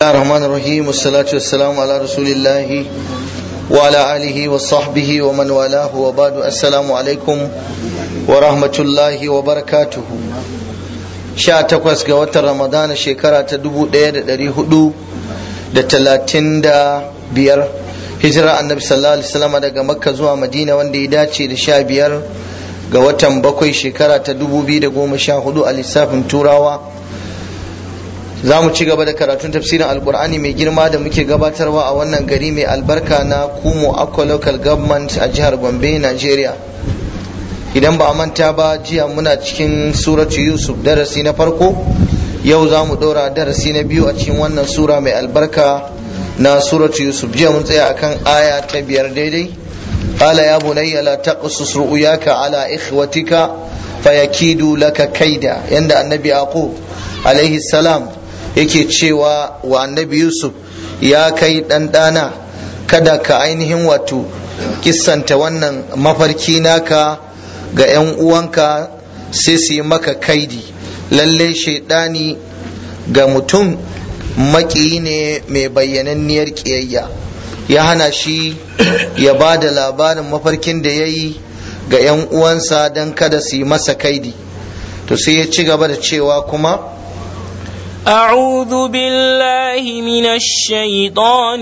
الرحمن الرحيم والصلاة والسلام على رسول الله وعلى آله وصحبه ومن والاه وبعد السلام عليكم ورحمة الله وبركاته sha takwas ga watan ramadana shekara ta dubu ɗaya da ɗari hudu da talatin da biyar hijira annabi sallallahu alaihi wasallam daga makka zuwa madina wanda ya dace da sha biyar ga watan bakwai shekara ta dubu biyu da goma sha hudu a lissafin turawa za mu ci gaba da karatun tafsirin alkur'ani mai girma da muke gabatarwa a wannan gari mai albarka na kumo aqua local government a jihar gombe nigeria idan ba a manta ba jiya muna cikin suratu yusuf darasi na farko yau za mu ɗora darasi na biyu a cikin wannan sura mai albarka na suratu yusuf jiya mun tsaya akan aya ta biyar daidai قال يا بني لا تقصص رؤياك على إخوتك فيكيدوا لك كيدا عند النبي يعقوب عليه السلام yake cewa wa annabi yusuf ya kai ɗanɗana kada ka ainihin wato kissanta wannan mafarki naka ga 'yan uwanka sai su yi maka kaidi lalle shaidani ga mutum maƙiyi ne mai bayyananniyar ƙiyayya ya hana shi ya ba da labarin mafarkin da ya yi ga 'yan uwansa don kada su yi masa kaidi to sai ya ci gaba da cewa kuma أعوذ بالله من الشيطان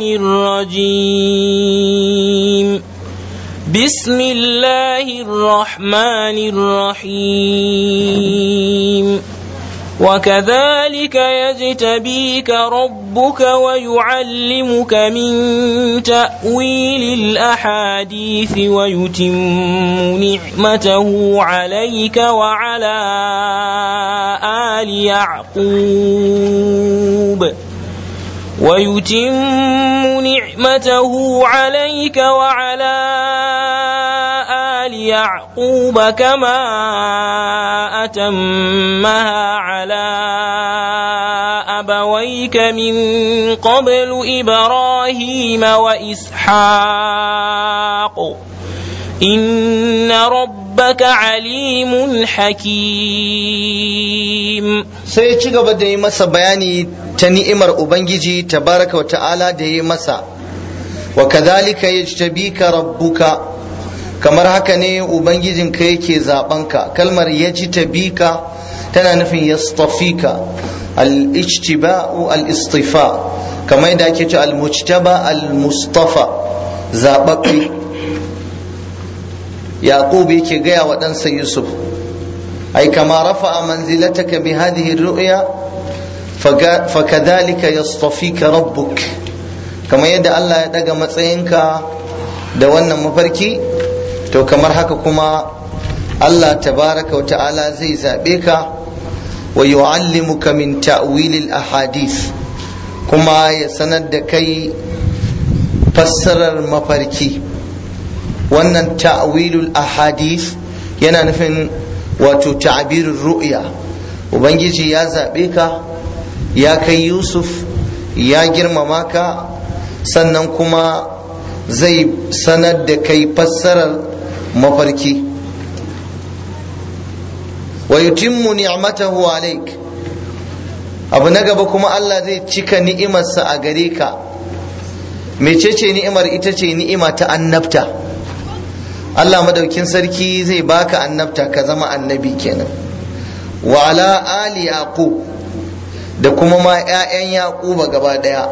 الرجيم بسم الله الرحمن الرحيم وكذلك يجتبيك ربك ويعلمك من تأويل الأحاديث ويتم نعمته عليك وعلى آل يعقوب ويتم نعمته عليك وعلى آل يعقوب كما أتمها على أبويك من قبل إبراهيم وإسحاق إن ربك عليم حكيم sai ya ci gaba da yi masa bayani ta ni'imar ubangiji tabaraka wa ta'ala da yi masa wa kadhalika yajtabika rabbuka kamar haka ne ubangijinka yake zabanka kalmar yajtabika tana nufin yastafika al-ijtiba'u al-istifa kamar yadda ake ce al-mujtaba al-mustafa zababbe yaqub yake gaya wa ɗansa yusuf أي كما رفع منزلتك بهذه الرؤيا فكذلك يصطفيك ربك كما يدى الله يدقى متسينك دوانا مفركي تو كما كما الله تبارك وتعالى زي زابيك ويعلمك من تأويل الأحاديث كما يسند كي فسر المفركي wannan ta'wilul ahadith yana nufin wato ta'abirin ru'ya ubangiji ya zaɓe ka ya kai yusuf ya girmama ka sannan kuma zai sanar da kai fassarar mafarki wa yutimmu ni'matahu alaik abu na gaba kuma Allah zai cika ni'imarsa a gare ka mecece ni'imar ita ce ni'ima ta annabta Allah madaukin sarki zai baka annabta ka zama annabi kenan wa ala ali yaqub da kuma ma ƴaƴan yaquba gaba daya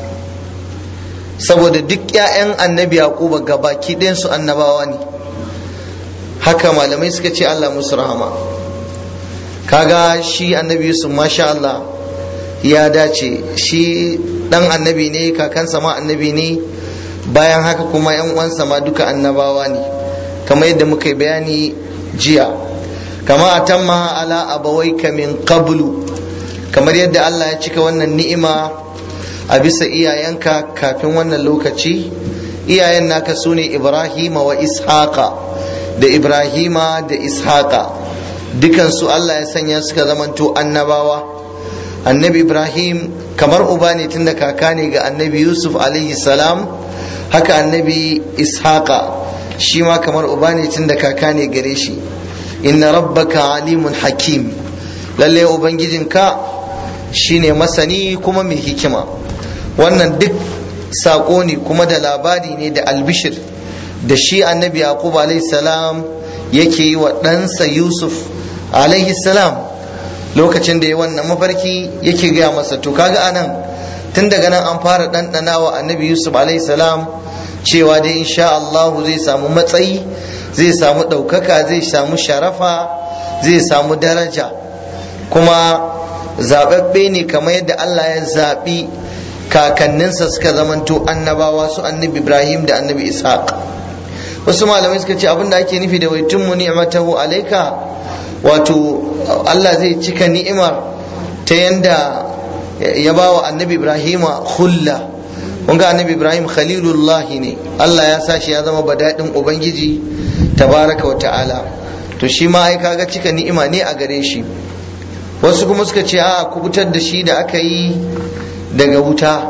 saboda duk ƴaƴan annabi yaquba gabaki ɗayan su annabawa ne haka malamai suka ce Allah musu rahama kaga shi annabi yusuf masha Allah ya dace shi dan annabi ne kakansa ma annabi ne bayan haka kuma yan uwansa ma duka annabawa ne kamar yadda muka yi bayani jiya kama atamma ala abawaika min qablu kamar yadda Allah ya cika wannan ni'ima a bisa iyayenka kafin wannan lokaci iyayen naka su ne Ibrahima wa Ishaqa da Ibrahima da Ishaqa dukansu Allah ya sanya suka zamanto annabawa annabi Ibrahim kamar uba ne tunda kaka ne ga annabi Yusuf alaihi salam haka annabi Ishaqa shi ma kamar uba ne tun da kaka ne gare shi inna rabbaka alimun hakim lalle ubangijinka shine masani kuma mai hikima wannan duk saƙo ne kuma da labari ne da albishir da shi annabi yaqub alaihi salam yake yi wa ɗansa yusuf alaihi salam lokacin da ya wannan mafarki yake gaya masa to kaga anan tun daga nan an fara ɗanɗana wa annabi yusuf alaihi salam cewa dai insha Allahu zai samu matsayi zai samu ɗaukaka zai samu sharafa zai samu daraja kuma zaɓaɓɓe ne kamar yadda Allah ya zaɓi kakanninsa suka zamanto annabawa su annabi ibrahim da annabi ishaq wasu malamai suka ce abinda ake nufi da wai tun ni'matahu alaika wato Allah zai cika ni'imar ta yanda ya ba wa annabi ibrahima hulla kun ga annabi ibrahim khalilullah ne Allah ya sa shi ya zama badadin ubangiji tabaraka wa ta'ala to shi ma ai kaga cika ni'ima ne a gare shi wasu kuma suka ce a kubutar da shi da aka yi daga wuta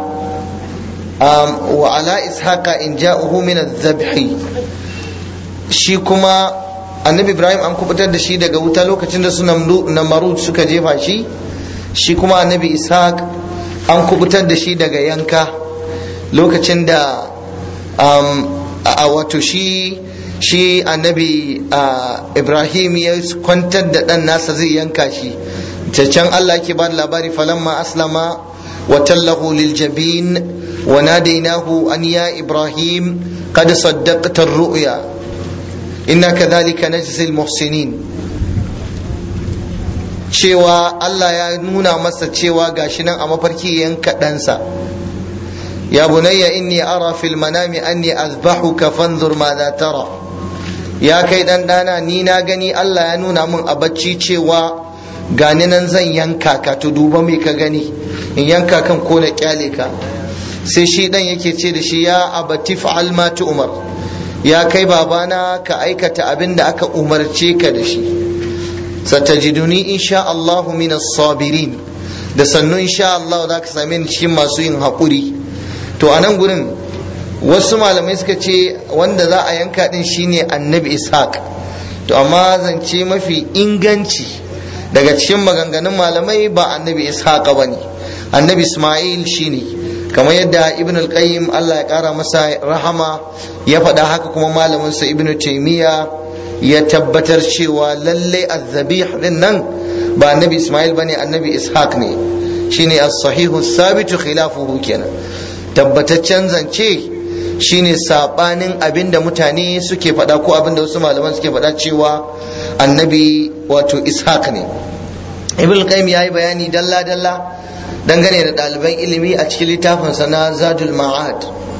wa ala ishaqa in ja'uhu min adh-dhabhi shi kuma annabi ibrahim an kubutar da shi daga wuta lokacin da su namarud suka jefa shi shi kuma annabi ishaq an kubutar da shi daga yanka lokacin da a wato shi shi annabi ibrahim ya kwantar da ɗan nasa zai yanka shi can allah ke ba da labari falamma aslama wa tallahu lil jabin wa nadainahu an ya ibrahim qad saddaqta ar-ru'ya inna kadhalika najzi al-muhsinin cewa Allah ya nuna masa cewa gashi nan a mafarki yanka ɗansa ya bunayya inni ara fil manami anni azbahuka fanzur ma za tara ya kai dan dana ni na gani Allah ya nuna min a bacci cewa gani nan zan yanka ka to duba me ka gani in yanka kan ko na kyale ka sai shi dan yake ce da shi ya abati fa'al ma umar ya kai babana ka aikata abin da aka umarce ka da shi satajiduni insha Allah min sabirin da sannu insha Allah za ka same ni cikin masu yin haƙuri to a nan gurin wasu malamai suka ce wanda za a yanka din shine annabi ishaq to amma zance mafi inganci daga cikin maganganun malamai ba annabi ishaq ba ne annabi ismail shine kamar yadda ibn al-qayyim Allah ya kara masa rahama ya faɗa haka kuma malaminsa ibn taymiya ya tabbatar cewa lalle azzabih din nan ba annabi ismail bane annabi ishaq ne shine as-sahihu sabitu khilafuhu kenan tabbataccen zance shine sabanin abinda mutane suke faɗa ko abinda wasu malaman suke faɗa cewa annabi wato ishaq ne ibn qayyim yayi bayani dalla dalla dangane da ɗaliban ilimi a cikin littafinsa na zadul ma'ad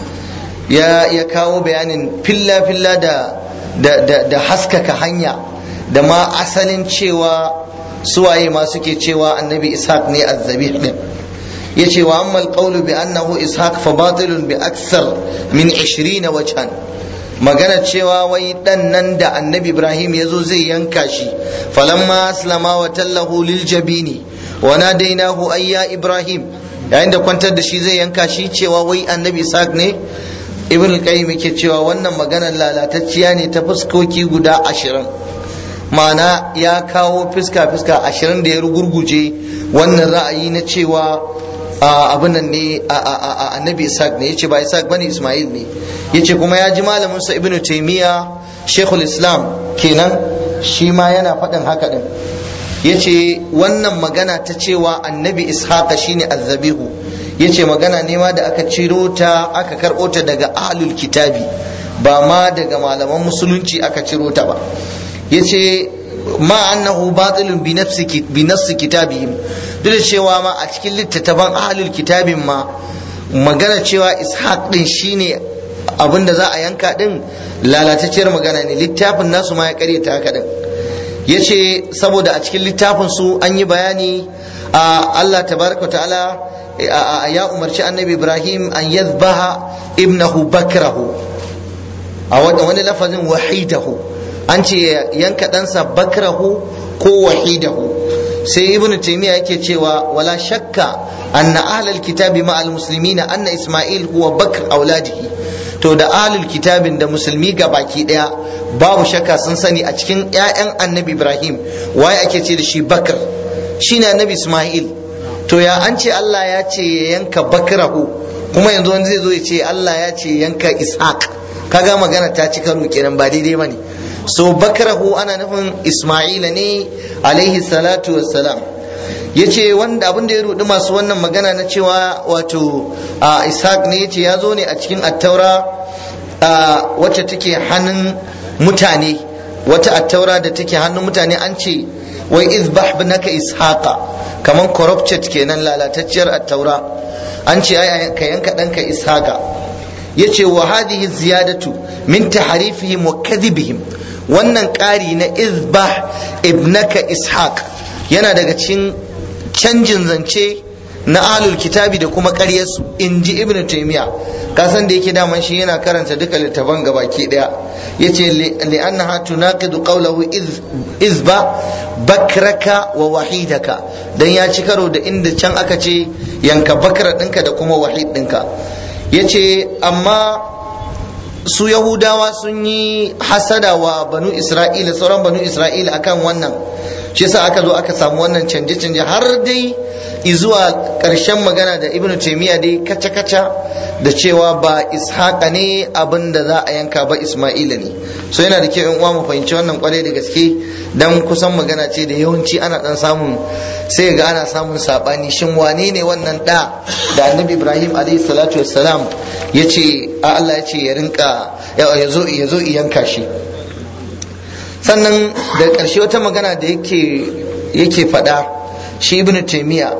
ya ya kawo bayanin filla filla da da da haskaka hanya da ma asalin cewa suwaye ma suke cewa annabi ishaq ne azzabih din yace wa amma alqawlu bi annahu ishaq fa batilun bi akthar min 20 wajhan magana cewa wai dan nan da annabi ibrahim yazo zai yanka shi falamma aslama wa tallahu lil jabini wa nadainahu ayya ibrahim yayin da kwantar da shi zai yanka shi cewa wai annabi ishaq ne ibn qayyim yake cewa wannan maganar lalatacciya ne ta fuskoki guda ashirin ma'ana ya kawo fuska fuska ashirin da ya rugurguje wannan ra'ayi na cewa abin nan ne annabi ishaq ne yace ba ishaq bane isma'il ne yace kuma ya ji malamin sa ibnu taymiya shaykhul islam kenan shi ma yana faɗin haka din yace wannan magana ta cewa annabi ishaq shine azzabihu yace magana ne ma da aka ciro ta aka karɓo ta daga ahlul kitabi ba ma daga malaman musulunci aka ciro ta ba yace ma annahu batilun bi nafsi bi nafsi kitabihim duk da cewa ma a cikin littattafan ahlul kitabin ma magana cewa ishaq din shine abin da za a yanka din lalatacciyar magana ne littafin nasu ma ya karyata haka din yace saboda a cikin littafin su an yi bayani a Allah tabaraka ta'ala ya umarci annabi Ibrahim an yadhbaha ibnahu bakrahu a wani lafazin wahidahu an ce yanka ɗansa bakrahu ko wahidahu sai ibnu taymiya yake cewa wala shakka anna ahlul kitabi ma al muslimina anna isma'il huwa bakr auladihi to da ahlul kitabin da musulmi ga baki daya babu shakka sun sani a cikin ƴaƴan annabi ibrahim waye ake ce da shi bakr shine annabi isma'il to ya an ce Allah ya ce ya yanka bakrahu kuma yanzu wani zai zo ya ce Allah ya ce yanka ishaq kaga magana ta ci karo kenan ba daidai bane so bakrahu ana nufin isma'ila ne alaihi salatu wassalam yace wanda abin da ya rudi masu wannan magana na cewa wato ishaq ne yace ya zo ne a cikin attaura wacce take hannun mutane wata attaura da take hannun mutane an ce wai izbah binaka ishaqa kaman corrupted kenan lalatacciyar attaura an ce ai ka yanka danka ishaqa yace wa hadhihi ziyadatu min tahrifihim wa kadhibihim wannan ƙari na izbah ibnaka ishaq yana daga cikin canjin zance na ahlul kitabi da kuma ƙaryarsu in ji ibn taymiya kasan da yake daman shi yana karanta duka littafan gabaki daya yace li'annaha tunaqidu qawlahu izba bakraka wa wahidaka dan ya ci karo da inda can aka ce yanka bakra ɗinka da kuma wahid ɗinka yace amma su yahudawa sun yi hasada wa banu isra'ila sauran banu isra'ila akan wannan shi yasa aka zo aka samu wannan canje-canje har dai izuwa ƙarshen magana da ibnu taimiyya dai kaca-kaca da cewa ba ishaqa ne abin da za a yanka ba isma'ila ne so yana da kyau in uwa mu fahimci wannan kwarai da gaske dan kusan magana ce da yawanci ana dan samun sai ga ana samun sabani shin wane ne wannan da da annabi ibrahim alaihi salatu wassalam ya ce Allah ya ce ya rinka ya zo ya zo yanka shi sannan da ƙarshe wata magana da yake yake faɗa shi ibnu taymiya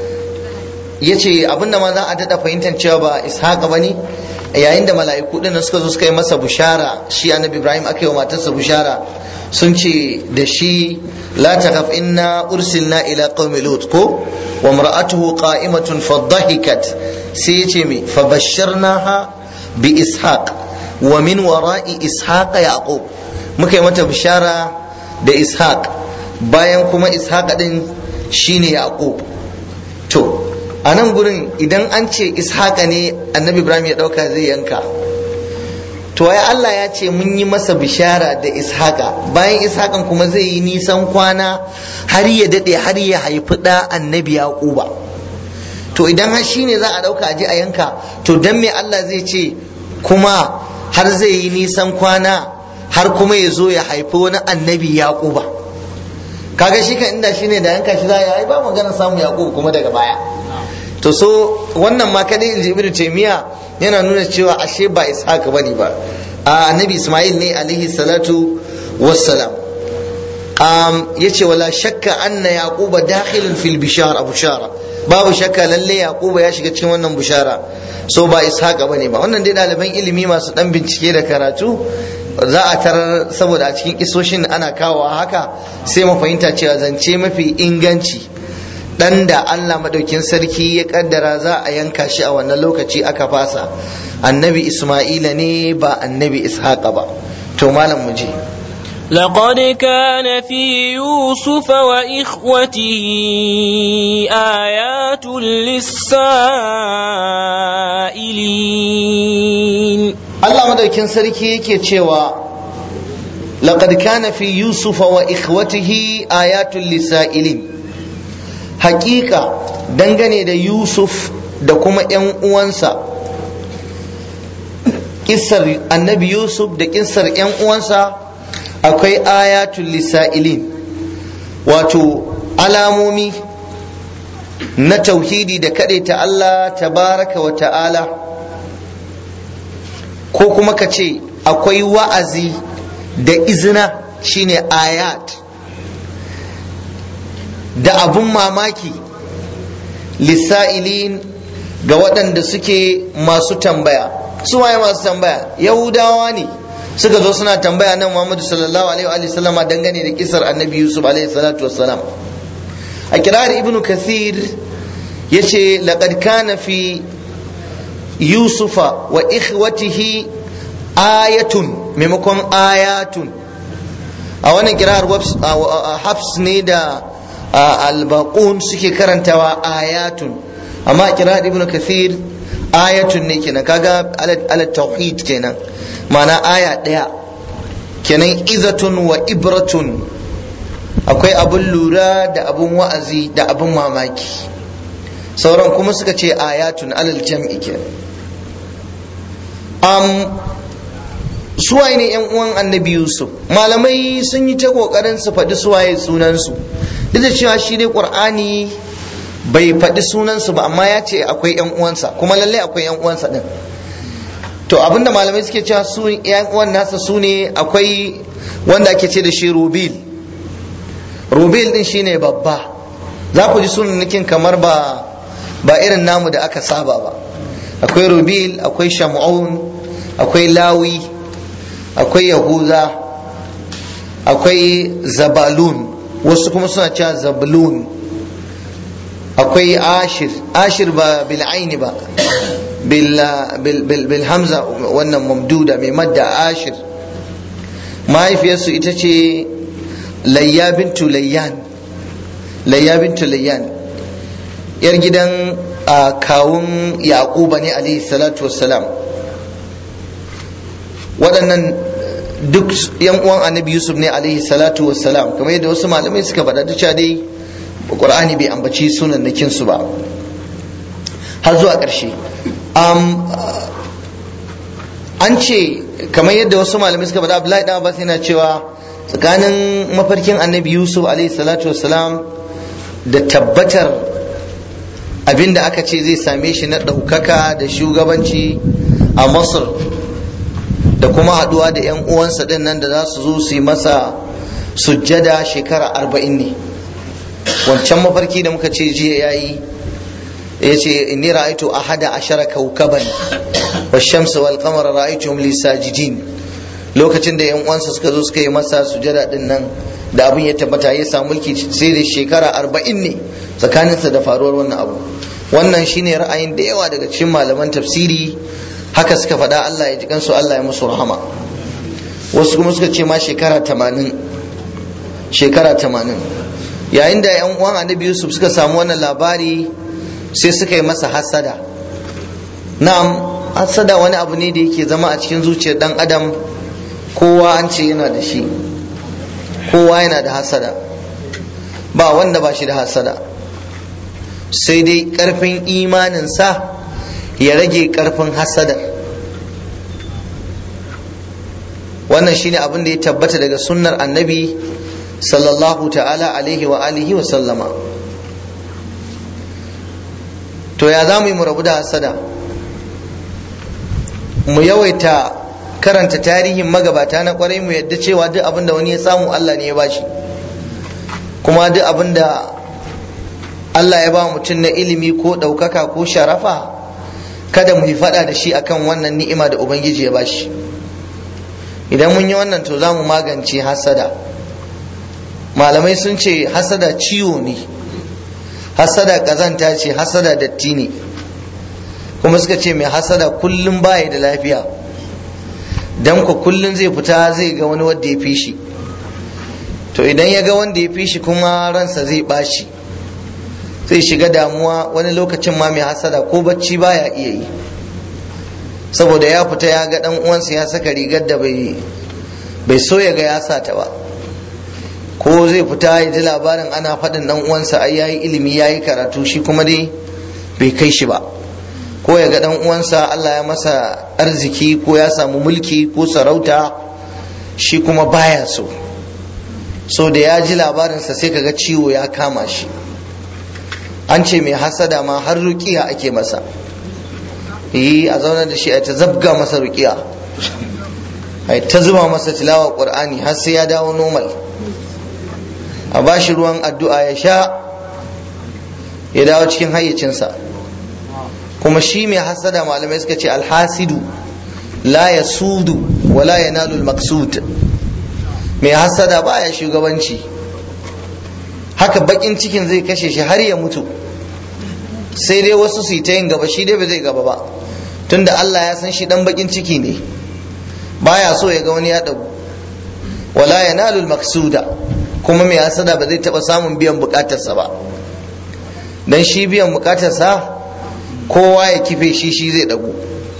ya ce abinda ma za a daɗa fahimtar cewa ba ishaqa ba ne yayin da mala'iku ɗin suka zo suka yi masa bushara shi annabi ibrahim aka yi wa matarsa bushara sun ce da shi la takhaf inna ursilna ila qaumi lut ko wa mar'atuhu qa'imatun fadhahikat sai ya ce me fa basharnaha bi ishaq wa min wara'i ishaq yaqub muka yi mata bishara da ishaq bayan kuma ishaq din shine yaqub to a nan gurin idan an ce ishaqa ne annabi ibrahim ya dauka zai yanka to ai Allah ya ce mun yi masa bishara da ishaqa bayan ishaqan kuma zai yi nisan kwana har ya dade har ya haifi da annabi yaquba to idan har shine za a dauka aje a yanka to dan me Allah zai ce kuma har zai yi nisan kwana har kuma ya zo ya haifi wani annabi yaquba kaga shi kan inda shine da yanka shi za a yi ba magana samu yaquba kuma daga baya to so wannan ma kadai in ji ibnu taymiya yana nuna cewa ashe ba ishaq bane ba a annabi isma'il ne alaihi salatu wassalam um, yace wala shakka anna yaquba dakhilun fil bishara bushara babu shakka lalle yaquba ya shiga cikin wannan bushara so ba ishaqa bane ba wannan dai ɗaliban ilimi masu dan bincike da karatu za a tarar saboda a cikin kisoshin ana kawo haka sai mu fahimta cewa zance mafi inganci dan da Allah madaukin sarki ya kaddara za a yanka shi a wannan lokaci aka fasa annabi Isma'ila ne ba annabi Ishaqa ba to malam mu je لقد كان في يوسف وإخوته آيات للسائلين Allah madaukin sarki yake cewa laqad kana fi yusufa wa ikhwatihi ayatul lisailin hakika dangane da yusuf da kuma yan uwansa kissar annabi yusuf da kissar yan uwansa akwai ayatul lisailin wato alamomi na tauhidi da ta Allah tabaraka wa ta'ala ko kuma ka ce akwai wa'azi da izina shine ayat da abun mamaki lissa'ilin ga waɗanda suke masu tambaya su waye masu tambaya yahudawa ne suka zo suna tambaya nan muhammadu sallallahu alaihi wa sallama dangane da kisar annabi yusuf alaihi salatu wassalam a kirar ibnu kathir ya ce laqad kana fi yusufa wa ikhwatihi ayatun maimakon ayatun a wannan kirar hafs ne da albaqun suke karantawa ayatun amma kirar ibnu kathir ayatun ne kenan kaga ala tauhid kenan ma'ana aya ɗaya kenan izatun wa ibratun akwai abun lura da abun wa'azi da abun mamaki sauran kuma suka ce ayatun alal jam'i ke um, suwaye ne yan uwan annabi yusuf malamai sun yi ta kokarin su faɗi suwaye sunansu duk da cewa shi dai qur'ani bai faɗi sunansu ba amma ya ce akwai yan uwansa kuma lallai akwai yan uwansa din to abinda malamai suke cewa su yan uwan nasa su ne akwai wanda ake ce da shi rubil rubil din shine babba za ku ji sunanakin kamar ba ba irin namu da aka saba ba akwai rubil akwai shamu'un akwai lawi akwai yahuza akwai zabalun wasu kuma suna cewa zabalun akwai ashir ashir ba bil aini ba bil hamza wannan mamduda mai madda ashir mahaifiyarsu ita ce layya bintu layyan layya bintu layyan yar gidan kawun yaquba ne alaihi salatu wassalam waɗannan duk yan uwan annabi yusuf ne alaihi salatu wassalam kamar yadda wasu malamai suka faɗa da cewa dai qur'ani bai ambaci sunan nakin su ba har zuwa ƙarshe an ce kamar yadda wasu malamai suka faɗa abdullahi dan abbas yana cewa tsakanin mafarkin annabi yusuf alaihi salatu wassalam da tabbatar abin da aka ce zai same shi na ɗaukaka da shugabanci a masar da kuma haɗuwa da 'yan uwansa ɗin nan da za su zo su yi masa sujjada shekara arba'in ne wancan mafarki da muka ce jiya ya yi ya ce inni ra'aitu ahada ashara kaukaban wa shamsa wal qamar ra'aituhum li sajidin lokacin da yan uwansa suka zo suka yi masa sujada din nan da abin ya tabbata ya samu mulki sai da shekara arba'in ne tsakaninsa da faruwar wannan abu wannan shine ra'ayin da yawa daga cikin malaman tafsiri haka suka faɗa Allah ya ji kansu Allah ya musu rahama wasu kuma suka ce ma shekara tamanin shekara tamanin yayin da yan uwan annabi yusuf suka samu wannan labari sai suka yi masa hasada na'am hasada wani abu ne da yake zama a cikin zuciyar dan adam kowa an ce yana da shi kowa yana da hasada ba wanda ba shi da hasada sai dai karfin imaninsa ya rage karfin hasada wannan shine abin da ya tabbata daga sunnar annabi sallallahu ta'ala alaihi wa alihi wa sallama to ya za mu yi mu rabu da hasada mu yawaita karanta tarihin magabata na kwarai mu yadda cewa duk abin da wani ya samu Allah ne ya bashi kuma duk abin da Allah ya ba mutum na ilimi ko ɗaukaka ko sharafa kada mu yi faɗa da shi akan wannan ni'ima da Ubangiji ya bashi idan mun yi wannan to za mu magance hasada malamai sun ce hasada ciwo ne hasada ƙazanta ce hasada datti ne kuma suka ce mai hasada kullum baya da lafiya dan ku kullum zai fita zai ga wani wanda ya fi shi to idan ya ga wanda ya fi shi kuma ransa zai bashi zai shiga damuwa wani lokacin ma mai hasada ko bacci baya iya yi saboda ya fita ya ga dan uwansa ya saka rigar da bai bai so ya ga ya sa ta ba ko zai fita ya ji labarin ana faɗin dan uwansa ai yayi ilimi yayi karatu shi kuma dai bai kai shi ba ko ya ga dan uwansa Allah ya masa arziki ko ya samu mulki ko sarauta shi kuma baya so so da ya ji labarinsa sai kaga ciwo ya kama shi an ce mai hasada ma har rukiya ake masa yi a zaunar da shi a ta zabga masa rukiya a ta zuba masa tilawa qur'ani har sai ya dawo normal a bashi ruwan addu'a ya sha ya dawo cikin hayyacinsa kuma shi mai hasada malamai suka ce alhasidu la ya sudu wa la ya nalu maksud mai hasada baya shugabanci haka bakin cikin zai kashe shi har ya mutu sai dai wasu su yi ta yin gaba shi dai ba zai gaba ba tunda Allah ya san shi dan bakin ciki ne baya so ya ga wani ya dagu wala ya nalu maksuda kuma mai hasada ba zai taba samun biyan bukatarsa ba dan shi biyan bukatarsa kowa ya kife shi shi zai dagu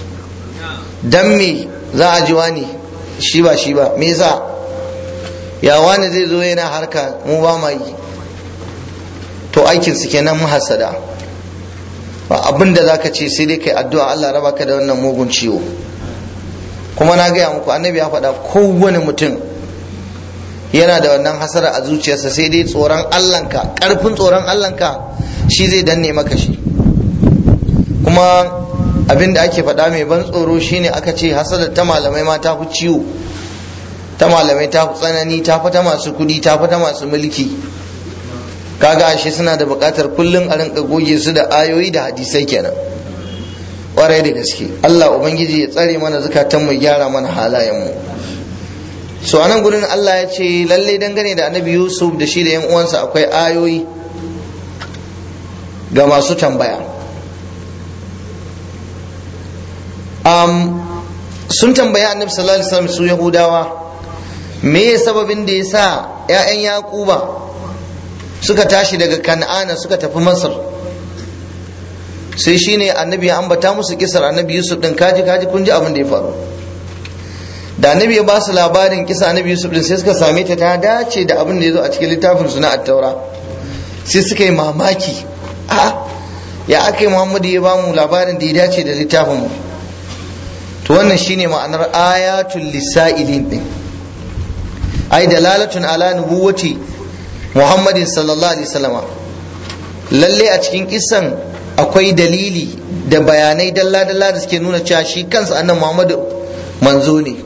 dan me za a ji wani shi ba shi ba me yasa ya wani zai zo yana harka mu ba ma yi to aikin su kenan muhassada ba abin da zaka ce sai dai kai addu'a Allah raba ka da wannan mugun ciwo kuma na gaya muku annabi ya faɗa kowane mutum yana da wannan hasara a zuciyarsa sai dai tsoron Allahnka ƙarfin tsoron Allahnka shi zai danne maka shi kuma abin da ake faɗa mai ban tsoro shine aka ce hasada ta malamai ma ta fi ciwo ta malamai ta fi tsanani ta fi ta masu kuɗi ta fi ta masu mulki kaga ashe suna da buƙatar kullum a rinka goge su da ayoyi da hadisai kenan ƙwarai da gaske Allah ubangiji ya tsare mana zukatan mu gyara mana halayen mu so anan gurin Allah ya ce lalle dangane da annabi Yusuf da shi da yan uwansa akwai ayoyi ga masu tambaya um, sun tambayi annabi sallallahu alaihi wasallam su yahudawa me sababin da ya sa 'ya'yan yaquba suka tashi daga kan'ana suka tafi masar sai shine annabi ya ambata musu kisar annabi yusuf din kaji kaji kun ji abin da ya faru da annabi ya ba su labarin kisa annabi yusuf din sai suka same ta ta dace da abin da ya zo a cikin littafin su na attaura sai suka yi mamaki a ya aka yi muhammadu ya ba mu labarin da ya dace da littafin mu to wannan shine ma'anar ayatul lisa'ilin din ai dalalatun ala nubuwati muhammadin sallallahu alaihi wasallama lalle a cikin kisan akwai dalili da bayanai dalla-dalla da suke nuna cewa shi kansa annan muhammadu manzo ne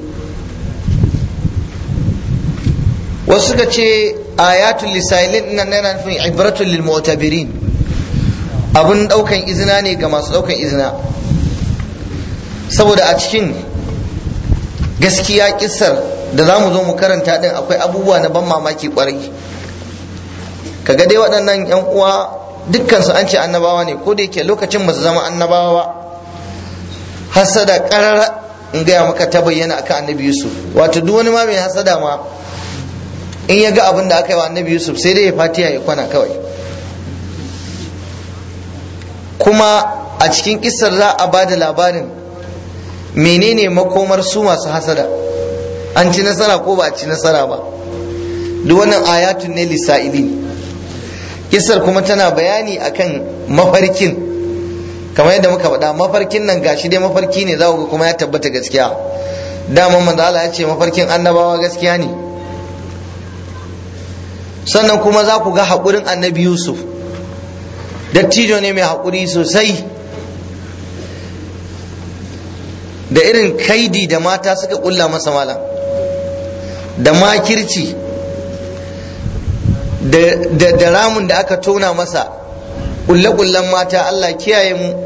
wasu suka ce ayatul lisailin nan yana nufin ibratul lil mu'tabirin abun daukan izina ne ga masu daukan izina saboda a cikin gaskiya kissar da za mu zo mu karanta din akwai abubuwa na ban mamaki kwarai kaga dai waɗannan yan uwa dukkansu an ce annabawa ne ko da yake lokacin ba su zama annabawa ba hasada karara in gaya maka ta bayyana akan annabi yusuf wato duk wani ma mai hasada ma in ya ga abin da aka yi wa annabi yusuf sai dai ya fatiya ya kwana kawai kuma a cikin kisar za a ba da labarin menene makomar su masu hasada an ci nasara ko ba a ci nasara ba duk wannan ayatun ne lisa'ilin kisar kuma tana bayani akan mafarkin kamar yadda muka faɗa mafarkin nan gashi dai mafarki ne za ga kuma ya tabbata gaskiya dama manzo Allah ya ce mafarkin annabawa gaskiya ne sannan kuma za ku ga haƙurin annabi Yusuf dattijo ne mai haƙuri sosai da irin kaidi da mata suka ƙulla masa malam da makirci da ramun da aka tona masa ƙulle-ƙullen mata Allah kiyaye mu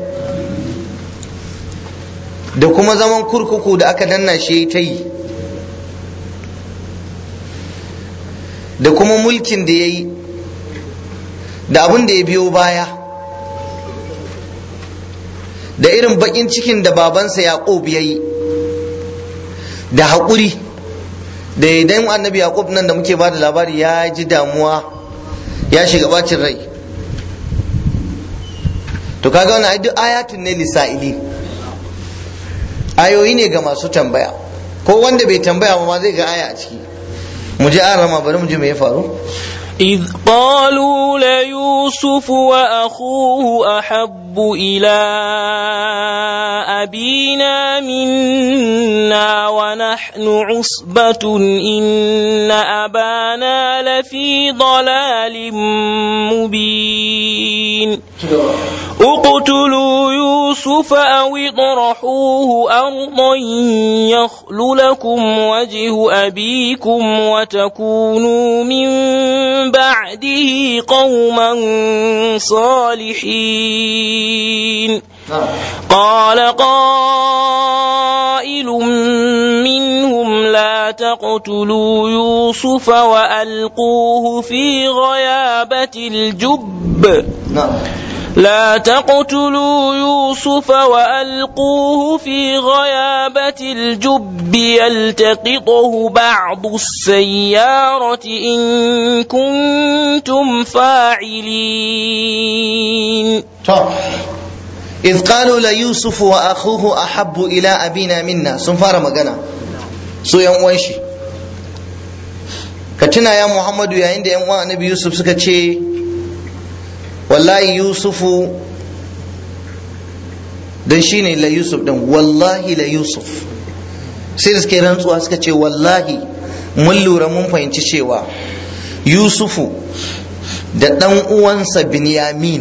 da kuma zaman kurkuku da aka danna shi ta yi da kuma mulkin da ya yi da abin da ya biyo baya da irin baƙin cikin da babansa yaƙub ya yi da haƙuri da idan annabi yaqub nan da muke ba da labari ya ji damuwa ya shiga bacin rai to kaga wannan ai duk ayatun ne lisa'ili ayoyi ne ga masu tambaya ko wanda bai tambaya ba ma zai ga aya a ciki mu ji an rama bari mu ji me ya faru إذ قالوا ليوسف وأخوه أحب إلى أبينا منا ونحن عصبة إن أبانا لفي ضلال مبين اقتلوا يوسف أو اطرحوه أرضا يخل لكم وجه أبيكم وتكونوا من بعده قوما صالحين قال قائل منهم لا تقتلوا يوسف وألقوه في غيابة الجب لا تقتلوا يوسف وألقوه في غيابة الجب يلتقطه بعض السيارة إن كنتم فاعلين إذ قالوا ليوسف وأخوه أحب إلى أبينا منا سنفار مغانا سو ينوانشي كتنا يا محمد يا عند ينوان نبي يوسف سكتشي wallahi yusufu don shine la yusuf din wallahi la yusuf sai da suka yi rantsuwa suka ce wallahi mun lura mun fahimci cewa yusufu da ɗan uwansa binyamin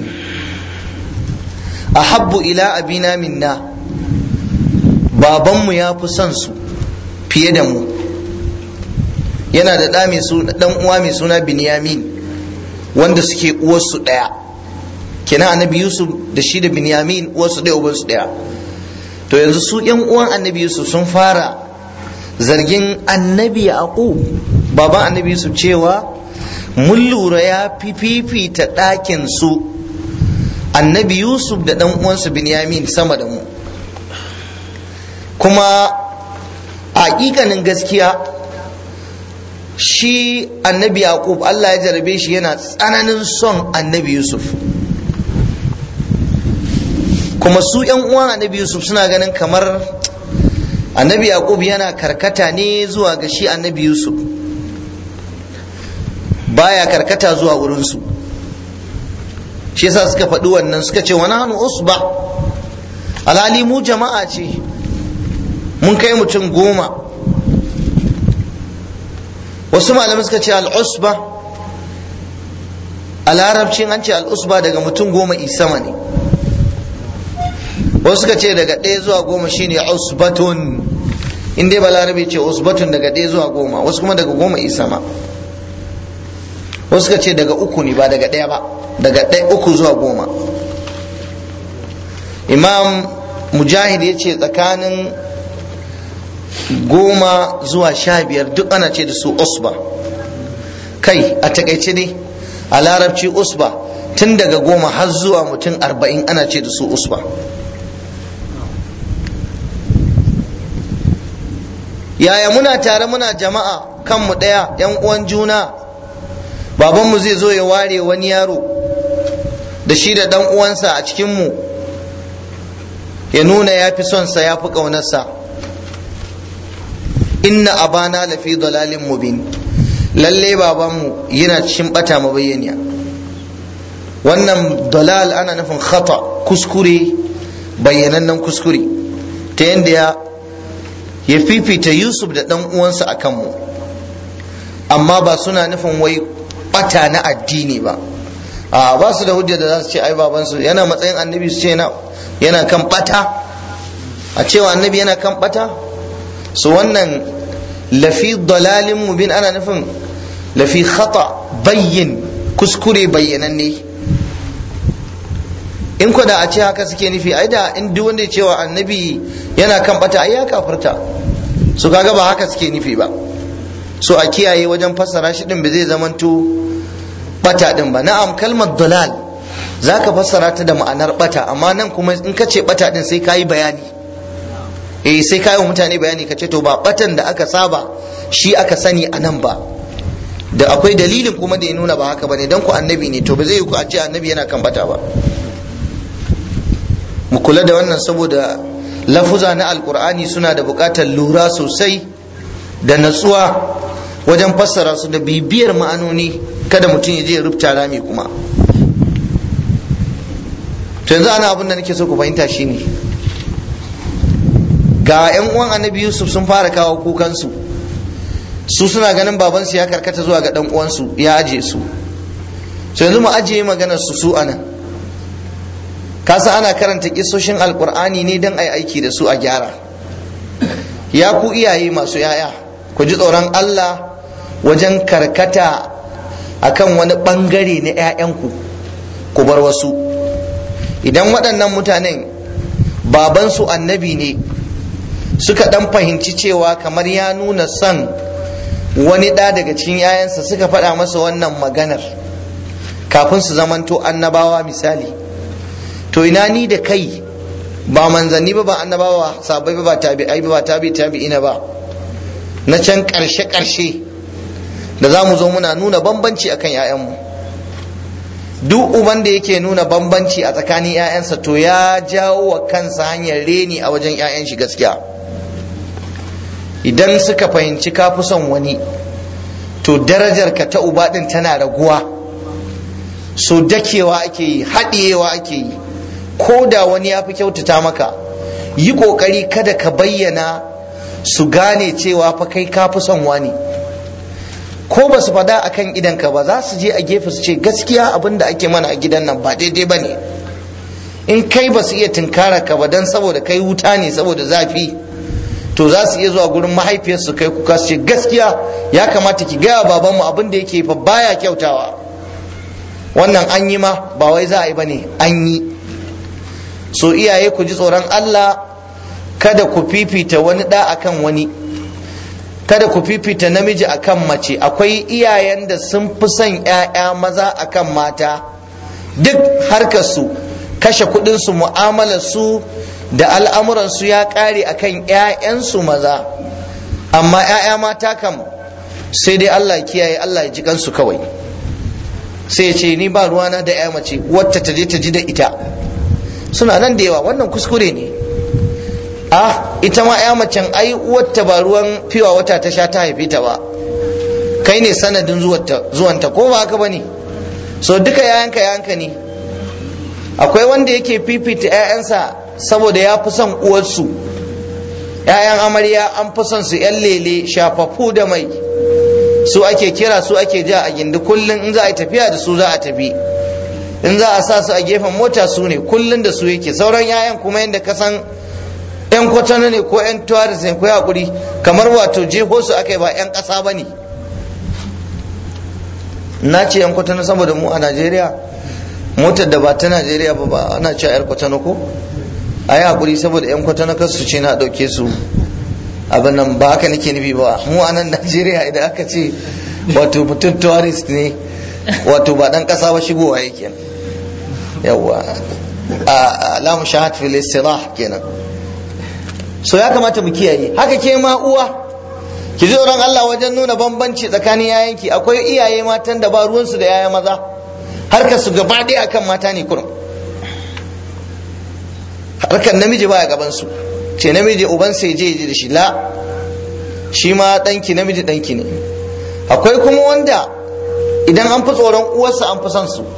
a habbu ila abina minna babanmu ya fi son su fiye da mu yana da ɗan uwa mai suna binyamin wanda suke uwarsu ɗaya kenan annabi yusuf da shi da binyamin uwarsu ɗaya uwarsu ɗaya to yanzu su yan uwan annabi yusuf sun fara zargin annabi yaqub baban annabi yusuf cewa mun lura ya fi fifita ɗakin su annabi yusuf da ɗan uwansu binyamin sama da mu kuma a hakikanin gaskiya shi annabi yaqub allah ya jarabe shi yana tsananin son annabi yusuf kuma su yan uwan annabi yusuf suna ganin kamar annabi yaqub yana karkata ne zuwa ga shi annabi yusuf baya karkata zuwa wurinsu shi yasa suka faɗi wannan suka ce wani hannu usba alhali mu jama'a ce mun kai mutum goma wasu malamai suka ce al'usba a larabcin an ce al'usba daga mutum goma isama ne wasu suka ce daga ɗaya zuwa goma shine usbatun in dai balarabe ce usbatun daga ɗaya zuwa goma wasu kuma daga goma isama wasu suka ce daga uku ne ba daga ɗaya ba daga ɗaya uku zuwa goma imam mujahid ya ce tsakanin goma zuwa sha biyar duk ana ce da su usba kai a takaice ne a larabci usba tun daga goma har zuwa mutum arba'in ana ce da su usba yaya muna tare muna jama'a kanmu ɗaya yan uwan juna babanmu zai zo ya ware wani yaro da shi da ɗan uwansa a cikinmu ya nuna ya fi sonsa ya fi ƙaunarsa inna abana lafi dalalin mubin lalle babanmu yana cikin bata mabayyaniya wannan dalal ana nufin khata kuskure bayyanannen kuskure ta yadda ya ya fifita yusuf da ɗan uwansa a kanmu amma ba suna nufin wai bata na addini ba a ba su da hujja da za su ce ai babansu yana matsayin annabi su ce yana kan bata a cewa annabi yana kan bata su wannan lafi dalalin mubin ana nufin lafi khata bayyin kuskure bayyananne in da a ce haka suke nufi ai da in duk wanda ya cewa annabi yana kan bata ai ya kafirta su kaga ba haka suke nufi ba so a kiyaye wajen fassara shi din ba zai zamanto bata din ba na'am kalmar dalal zaka fassara ta da ma'anar bata amma nan kuma in ka ce bata din sai kayi bayani eh sai kayi wa mutane bayani ka ce to ba batan da aka saba shi aka sani a nan ba da akwai dalilin kuma da ya nuna ba haka bane dan ku annabi ne to ba zai yi ku a ce annabi yana kan bata ba mu kula da wannan saboda lafuza na alkur'ani suna da buƙatar lura sosai da natsuwa wajen fassara su da bibiyar ma'anoni kada mutum ya je ya rubuta rami kuma to yanzu ana abin da nake so ku fahimta shine ga 'yan uwan annabi yusuf sun fara kawo kukansu su suna ganin babansu ya karkata zuwa ga dan uwansu ya aje su so yanzu mu ajiye maganar su su anan kasa ana karanta kisoshin alkur'ani ne don ai aiki da su a gyara ya ku iyaye masu yaya ku ji tsoron allah wajen karkata akan wani bangare na 'ya'yanku ku bar wasu idan waɗannan mutanen babansu annabi ne suka ɗan fahimci cewa kamar ya nuna son wani ɗa daga cikin 'ya'yansa suka faɗa masa wannan maganar kafin su zamanto annabawa misali to ina ni da kai ba manzanni ba ba annabawa sabai ba ba tabi'ai ba ba tabi tabi'ina ba na can karshe karshe da za mu zo muna nuna bambanci akan 'ya'yanmu duk uban da yake nuna bambanci a tsakanin 'ya'yansa to ya jawo wa kansa hanyar reni a wajen 'ya'yan shi gaskiya idan suka fahimci ka fi son wani to darajar ka ta uba din tana raguwa so dakewa ake yi haɗiyewa ake yi ko da wani ya fi kyautata maka yi ƙoƙari kada ka bayyana su gane cewa fa kai ka fi son wani ko ba su faɗa a kan idanka ba za su je a gefe su ce gaskiya abin da ake mana a gidan nan ba daidai ba ne in kai ba su iya tunkara ka ba don saboda kai wuta ne saboda zafi to za su iya zuwa gurin mahaifiyarsu kai kuka su ce gaskiya ya kamata ki gaya babanmu abin da yake fa baya kyautawa wannan an yi ma ba wai za a yi ba ne an yi so iyaye ku ji tsoron Allah kada ku fifita wani da akan wani kada ku fifita namiji akan mace akwai iyayen da sun fi son 'ya'ya maza akan mata duk harkarsu kashe kudinsu mu'amalarsu da al'amuransu ya ƙare akan 'ya'yansu maza amma 'ya'ya mata kam sai dai Allah kiyaye Allah ya ji kansu kawai sai ya ce ni ba ruwana da 'ya mace wacce ta je ta ji da ita suna nan da yawa wannan kuskure ne ah ita ma ya macen ai uwarta ba ruwan fiwa wata ta sha ta haife ta ba kai ne sanadin zuwanta ko ba haka bane so duka yayanka yayanka ne akwai wanda yake fifita 'ya'yansa saboda ya fi son uwarsu 'ya'yan amarya an fi son su 'yan lele shafafu da mai su ake kira su ake ja a gindi kullum in za a yi tafiya da su za a tafi in za a sa su a gefen mota su ne kullum da su yake sauran 'ya'yan kuma yadda ka san 'yan kwatano ne ko 'yan tuwaris ne ko hakuri kamar wato jeho su aka yi ba 'yan ƙasa ba ne na ce 'yan kwatano saboda mu a najeriya motar da ba ta najeriya ba ba ana cewa 'yar kwatano ko a yi hakuri saboda 'yan kwatano kar su ce na ɗauke su abin nan ba haka nake nufi ba mu a nan najeriya idan aka ce wato mutum tourist ne wato ba dan kasa ba shigowa yake yawa alamu shahad fil istirah kenan so ya kamata mu kiyaye haka ke ma uwa ki ji tsoron Allah wajen nuna bambanci tsakanin yayanki akwai iyaye matan da ba ruwansu da yaya maza harkar su gaba ɗaya akan mata ne kurum harkar namiji baya gaban su ce namiji uban sai je da shi la shi ma ɗanki namiji ɗanki ne akwai kuma wanda idan an fi tsoron uwarsa an fi son su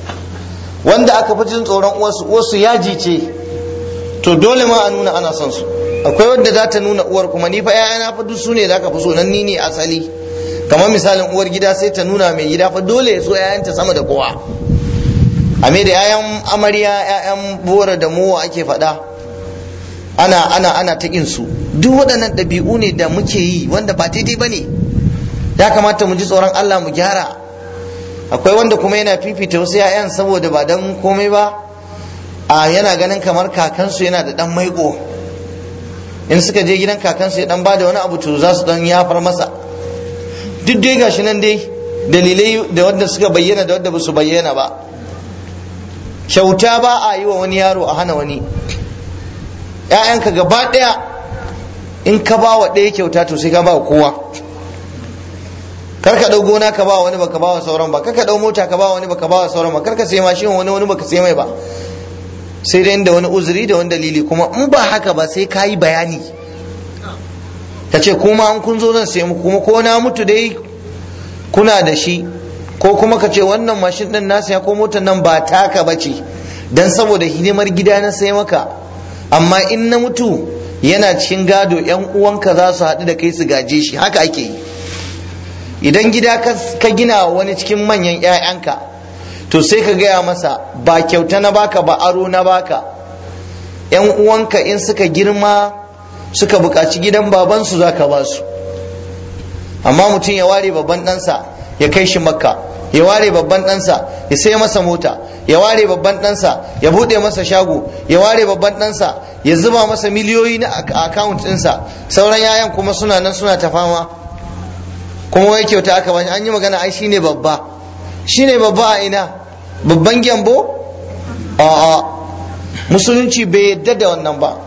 wanda aka fi jin tsoron uwarsu uwarsu yaji ce to dole ma a nuna ana son su akwai wadda za ta nuna uwar kuma ni fa ƴaƴana fa duk su ne za ka fi so nan ni ne asali kamar misalin uwar gida sai ta nuna mai gida fa dole ya so ƴaƴanta sama da kowa a me da ƴaƴan amarya ƴaƴan bora da mowa ake faɗa ana ana ana ta su duk waɗannan ɗabi'u ne da muke yi wanda ba daidai ba ne ya kamata mu ji tsoron Allah mu gyara akwai wanda kuma yana fifita wasu 'ya'yan saboda ba dan komai ba a yana ganin kamar kakansu yana da dan maiko in suka je gidan kakansu ya dan bada wani abu to za su dan yafar masa duk dai gashi nan dai dalilai da wanda suka bayyana da wanda ba su bayyana ba kyauta ba a yi wa wani yaro a hana wani ‘ya'yanka gaba ɗaya in ka ba wa ɗaya kyauta to sai ka ba wa kowa kar ka ɗau gona ka ba wani baka ba wa sauran ba kar ka ɗau mota ka ba wani baka ba wa sauran ba kar ka sai mashin wani wani baka sai mai ba sai dai da wani uzuri da wani dalili kuma in ba haka ba sai ka yi bayani ka ce kuma an kun zo zan sai muku kuma ko na mutu dai kuna da shi ko kuma ka ce wannan mashin ɗin na saya ko motar nan ba taka ba ce dan saboda hidimar gida na sai maka amma in na mutu yana cikin gado yan uwanka za su haɗu da kai su gaje shi haka ake yi idan gida ka gina wani cikin manyan 'ya'yanka to sai ka gaya masa ba kyauta na baka ba aro na baka yan uwanka in suka girma suka buƙaci gidan babansu za ka ba su amma mutum ya ware babban ɗansa ya kai shi makka ya ware babban ɗansa ya sai masa mota ya ware babban ɗansa ya buɗe masa shago ya ware babban ɗansa ya zuba masa miliyoyi na akawunt ɗinsa sauran yayan kuma suna nan suna ta fama kuma wai kyauta aka bani an yi magana ai shine babba shine babba a ina babban gyambo a'a musulunci bai yadda da wannan ba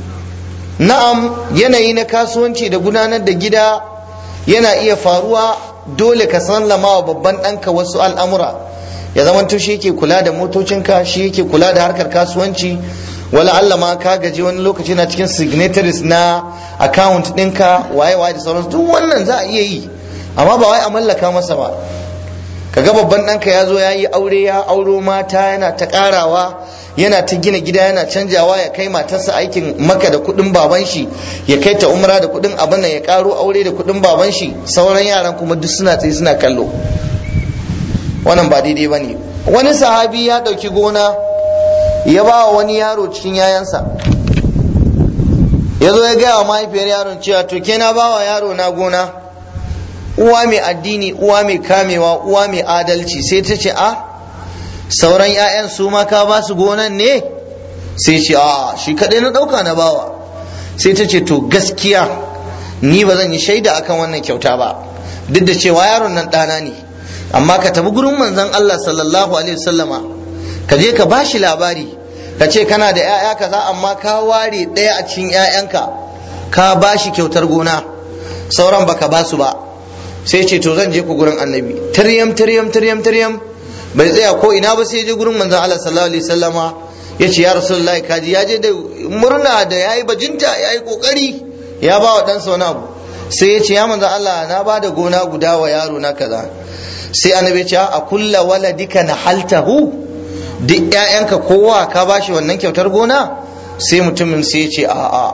na'am yanayi na kasuwanci da gudanar da gida yana iya faruwa dole ka sallama wa babban ɗanka wasu al'amura ya zama to shi yake kula da motocinka shi yake kula da harkar kasuwanci wala Allah ma ka gaji wani lokaci na cikin signatories na account ɗinka waye waye da sauransu duk wannan za a iya yi amma ba wai a mallaka masa ba kaga babban ɗanka ya zo ya yi aure ya auro mata yana ta ƙarawa yana ta gina gida yana canjawa ya kai matarsa aikin maka da kuɗin baban shi ya kai ta umra da kuɗin abin ya karo aure da kuɗin baban shi sauran yaran kuma duk suna tsaye suna kallo wannan ba daidai ba ne wani sahabi ya ɗauki gona ya ba wa wani yaro cikin yayansa ya zo ya gaya wa mahaifiyar yaron cewa to ke na ba wa yaro na gona uwa mai addini uwa mai kamewa uwa mai adalci sai ta ce a sauran 'ya'yan su ma ka ba su gonan ne sai ce a shi kaɗai na ɗauka na bawa sai ta ce to gaskiya ni ba zan yi shaida akan wannan kyauta ba duk da cewa yaron nan ɗana ne amma ka tafi gurin manzon Allah sallallahu alaihi wasallama ka je ka bashi labari ka ce kana da 'ya'ya kaza amma ka ware ɗaya a cikin 'ya'yanka ka bashi kyautar gona sauran baka basu ba sai ce to zan je ku gurin annabi tiryam tiryam tiryam tiryam bai tsaya ko ina ba sai je gurin manzon Allah sallallahu alaihi wasallama ya ce ya rasulullahi kaji ya je da murna da yayi bajinta yayi kokari ya ba wa ɗansa wani abu sai ya ce ya manzon Allah na ba da gona guda wa yaro na kaza sai annabi ya ce a kulla waladika na haltahu duk ƴaƴanka kowa ka bashi wannan kyautar gona sai mutumin sai ya ce a'a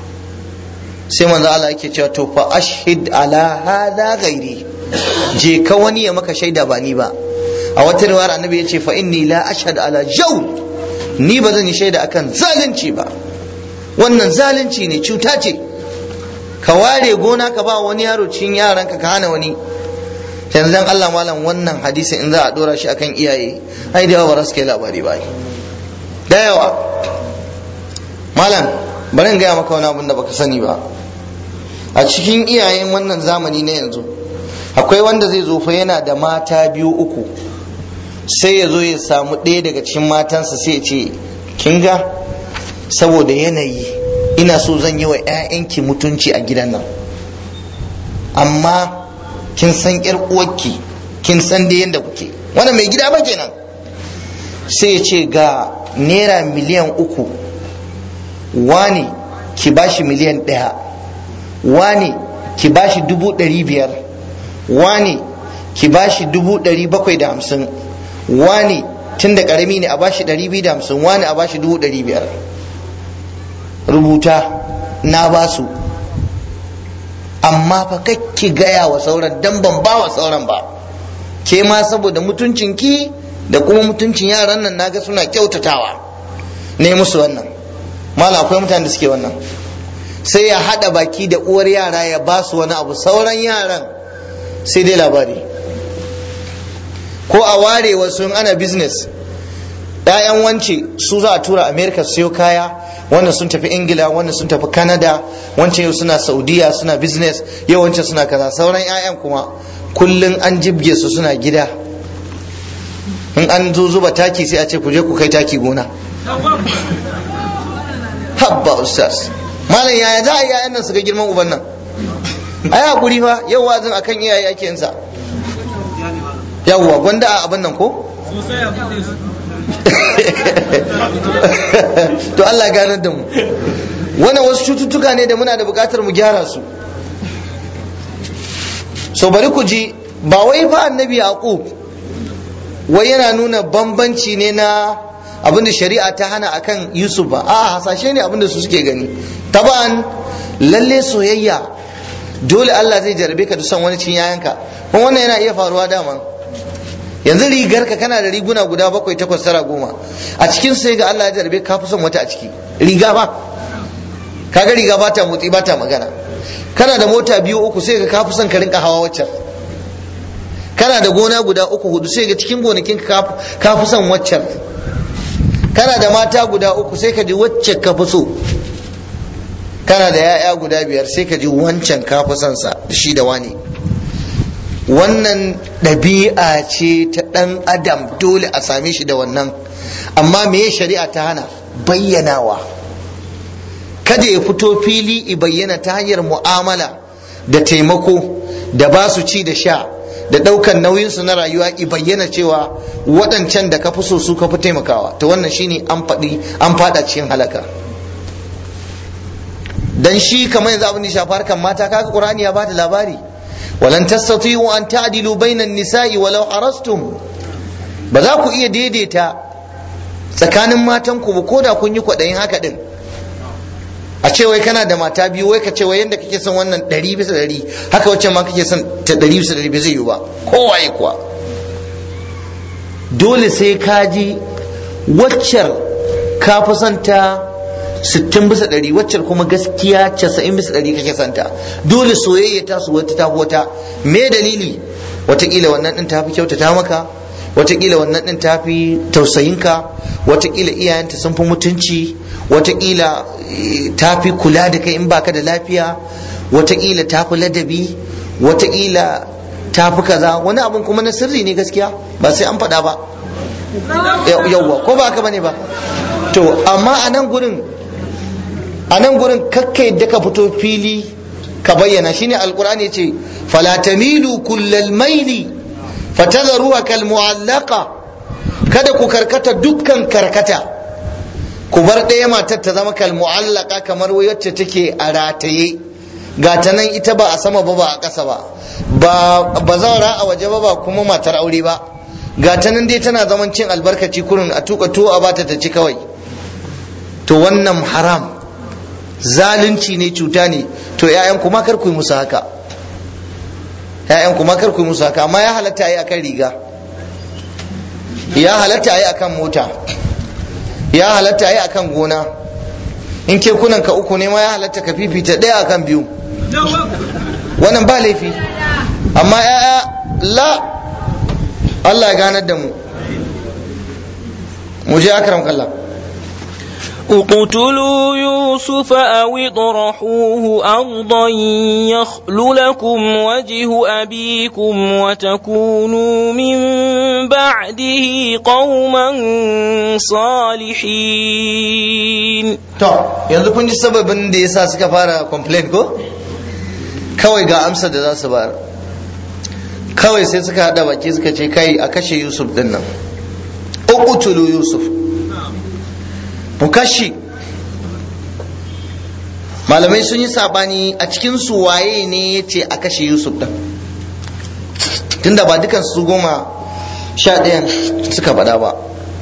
sai manzo Allah yake cewa to fa ashhid ala hada ghairi je ka wani ya maka shaida ba ni ba a wata riwayar annabi ya ce fa inni la ashhad ala jawl ni ba zan yi shaida akan zalunci ba wannan zalunci ne cuta ce ka ware gona ka ba wani yaro cikin yaranka ka hana wani yanzu dan Allah malam wannan hadisi in za a dora shi akan iyaye ai da yawa ba su kai labari ba da yawa malam bari in gaya maka wani abin da baka sani ba a cikin iyayen wannan zamani na yanzu akwai wanda zai zo fa yana da mata biyu uku sai ya zo ya samu ɗaya daga cikin matansa sai ya ce kin ga saboda yanayi ina so zan yi wa 'ya'yanki mutunci a gidan nan amma kin san yar uwarki kin san da yadda kuke wannan mai gida ba kenan sai ya ce ga naira miliyan uku wani ki bashi miliyan ɗaya wani ki bashi dubu ɗari biyar wani ki bashi dubu ɗari bakwai da hamsin wani tun da ƙarami ne a bashi ɗari biyu da hamsin wani a bashi dubu ɗari biyar rubuta na basu amma fa kakki gaya wa sauran dan ban ba wa sauran ba ke ma saboda mutuncin ki da kuma mutuncin yaran nan naga suna kyautatawa ne musu wannan mala akwai mutane da suke wannan sai ya hada baki da uwar yara ya ba su wani abu sauran yaran sai dai labari ko a ware wasu ana business ‘ya'yan wance su za a tura america su sayo kaya wannan sun tafi ingila wannan sun tafi canada wancan yau suna saudiya suna business yau wancan suna kaza sauran 'ya'yan kuma kullum an jibge su suna gida in an zo zuba taki sai a ce ku je ku kai taki gona habba ustaz malam yaya za a yi 'ya'yan nan su ga girman uban nan ai hakuri fa yau wazin akan iyaye ake yin sa yawwa gwanda a abin nan ko to Allah ganar da mu wannan wasu cututtuka ne da muna da bukatar mu gyara su so bari ku ji ba wai fa annabi yaqub wai yana nuna bambanci ne na abinda shari'a ta hana akan yusuf ba a hasashe ne abinda su suke gani taban lalle soyayya dole Allah zai jarabe ka da son wani cin yayanka kuma wannan yana iya faruwa dama yanzu rigar ka kana da riguna guda bakwai takwas tara goma a cikin sai ga Allah ya jarabe ka fi son wata a ciki riga ba kaga riga ba ta motsi ba ta magana kana da mota biyu uku sai ga ka fi son ka rinka hawa waccan kana da gona guda uku hudu sai ga cikin gonakin ka fi son waccan kana da mata guda uku sai ka ji wacce ka fi so kana da 'ya'ya guda biyar sai ka ji wancan ka fi son sa da shi da wani wannan ɗabi'a ce ta ɗan adam dole a same shi da wannan amma me shari'a ta hana bayyanawa kada ya fito fili i bayyana ta hanyar mu'amala da taimako da ba su ci da sha da ɗaukan nauyinsu na rayuwa i bayyana cewa waɗancan da ka fi so su ka fi taimakawa to wannan shine an faɗi an faɗa cikin halaka dan shi kamar yanzu abin da shafi harkar mata kaga qur'ani ya bada labari walan tastati'u an ta'dilu bainan nisa'i walau harastum ba za ku iya daidaita tsakanin matan ku ba ko da kun yi kwaɗayin haka din a ce wai kana da mata biyu wai ka ce wai yadda kake son wannan ɗari bisa ɗari haka wacce ma kake son ta ɗari bisa ɗari bai zai yi ba kowaye kuwa dole sai ka ji waccar ka fi son ta sittin bisa ɗari waccar kuma gaskiya casa'in bisa ɗari kake son ta dole soyayya ta su wata ta wata me dalili watakila wannan ɗin ta fi kyautata maka watakila wannan ɗin ta fi tausayinka watakila iyayenta sun fi mutunci watakila ta fi kula da kai in baka da lafiya watakila ta fi ladabi watakila ta fi kaza wani abun kuma na sirri ne gaskiya ba sai an faɗa ba yawwa ko ba haka bane ba to amma a nan gurin a nan gurin kakka yadda ka fito fili ka bayyana shine alkur'ani ce fala tamilu kullal maili fatadharuha kal mu'allaqa kada ku karkata dukkan karkata ku bar ɗaya matar ta zama kal mu'allaka kamar wacce take a rataye ga ta nan ita ba a sama ba ba a ƙasa ba ba ba zaura a waje ba ba kuma matar aure ba ga ta nan dai tana zaman cin albarkaci kurin a tuka tuwo a bata ta ci kawai to wannan haram zalunci ne cuta ne to ƴaƴan kuma kar ku yi musu haka ƴaƴan kuma kar ku yi musu haka amma ya halatta yi akan riga ya halatta yi akan mota ya halatta yi akan gona in ke kunan ka uku ne ma ya halatta ka fifita ɗaya akan biyu wannan ba laifi amma ya'ya la Allah ya ganar da mu mu je akram kallah اقتلوا يوسف أو اطرحوه أرضا يخل لكم وجه أبيكم وتكونوا من بعده قوما صالحين to yanzu kun ji sababin da yasa suka fara complain ko kawai ga amsa da za su bayar kawai sai suka hada baki suka ce kai a kashe yusuf din nan uqtulu yusuf mu kashe malamai sun yi sabani a cikin su waye ne ya ce a kashe yusuf din tunda ba dukan su goma sha ɗayan suka faɗa ba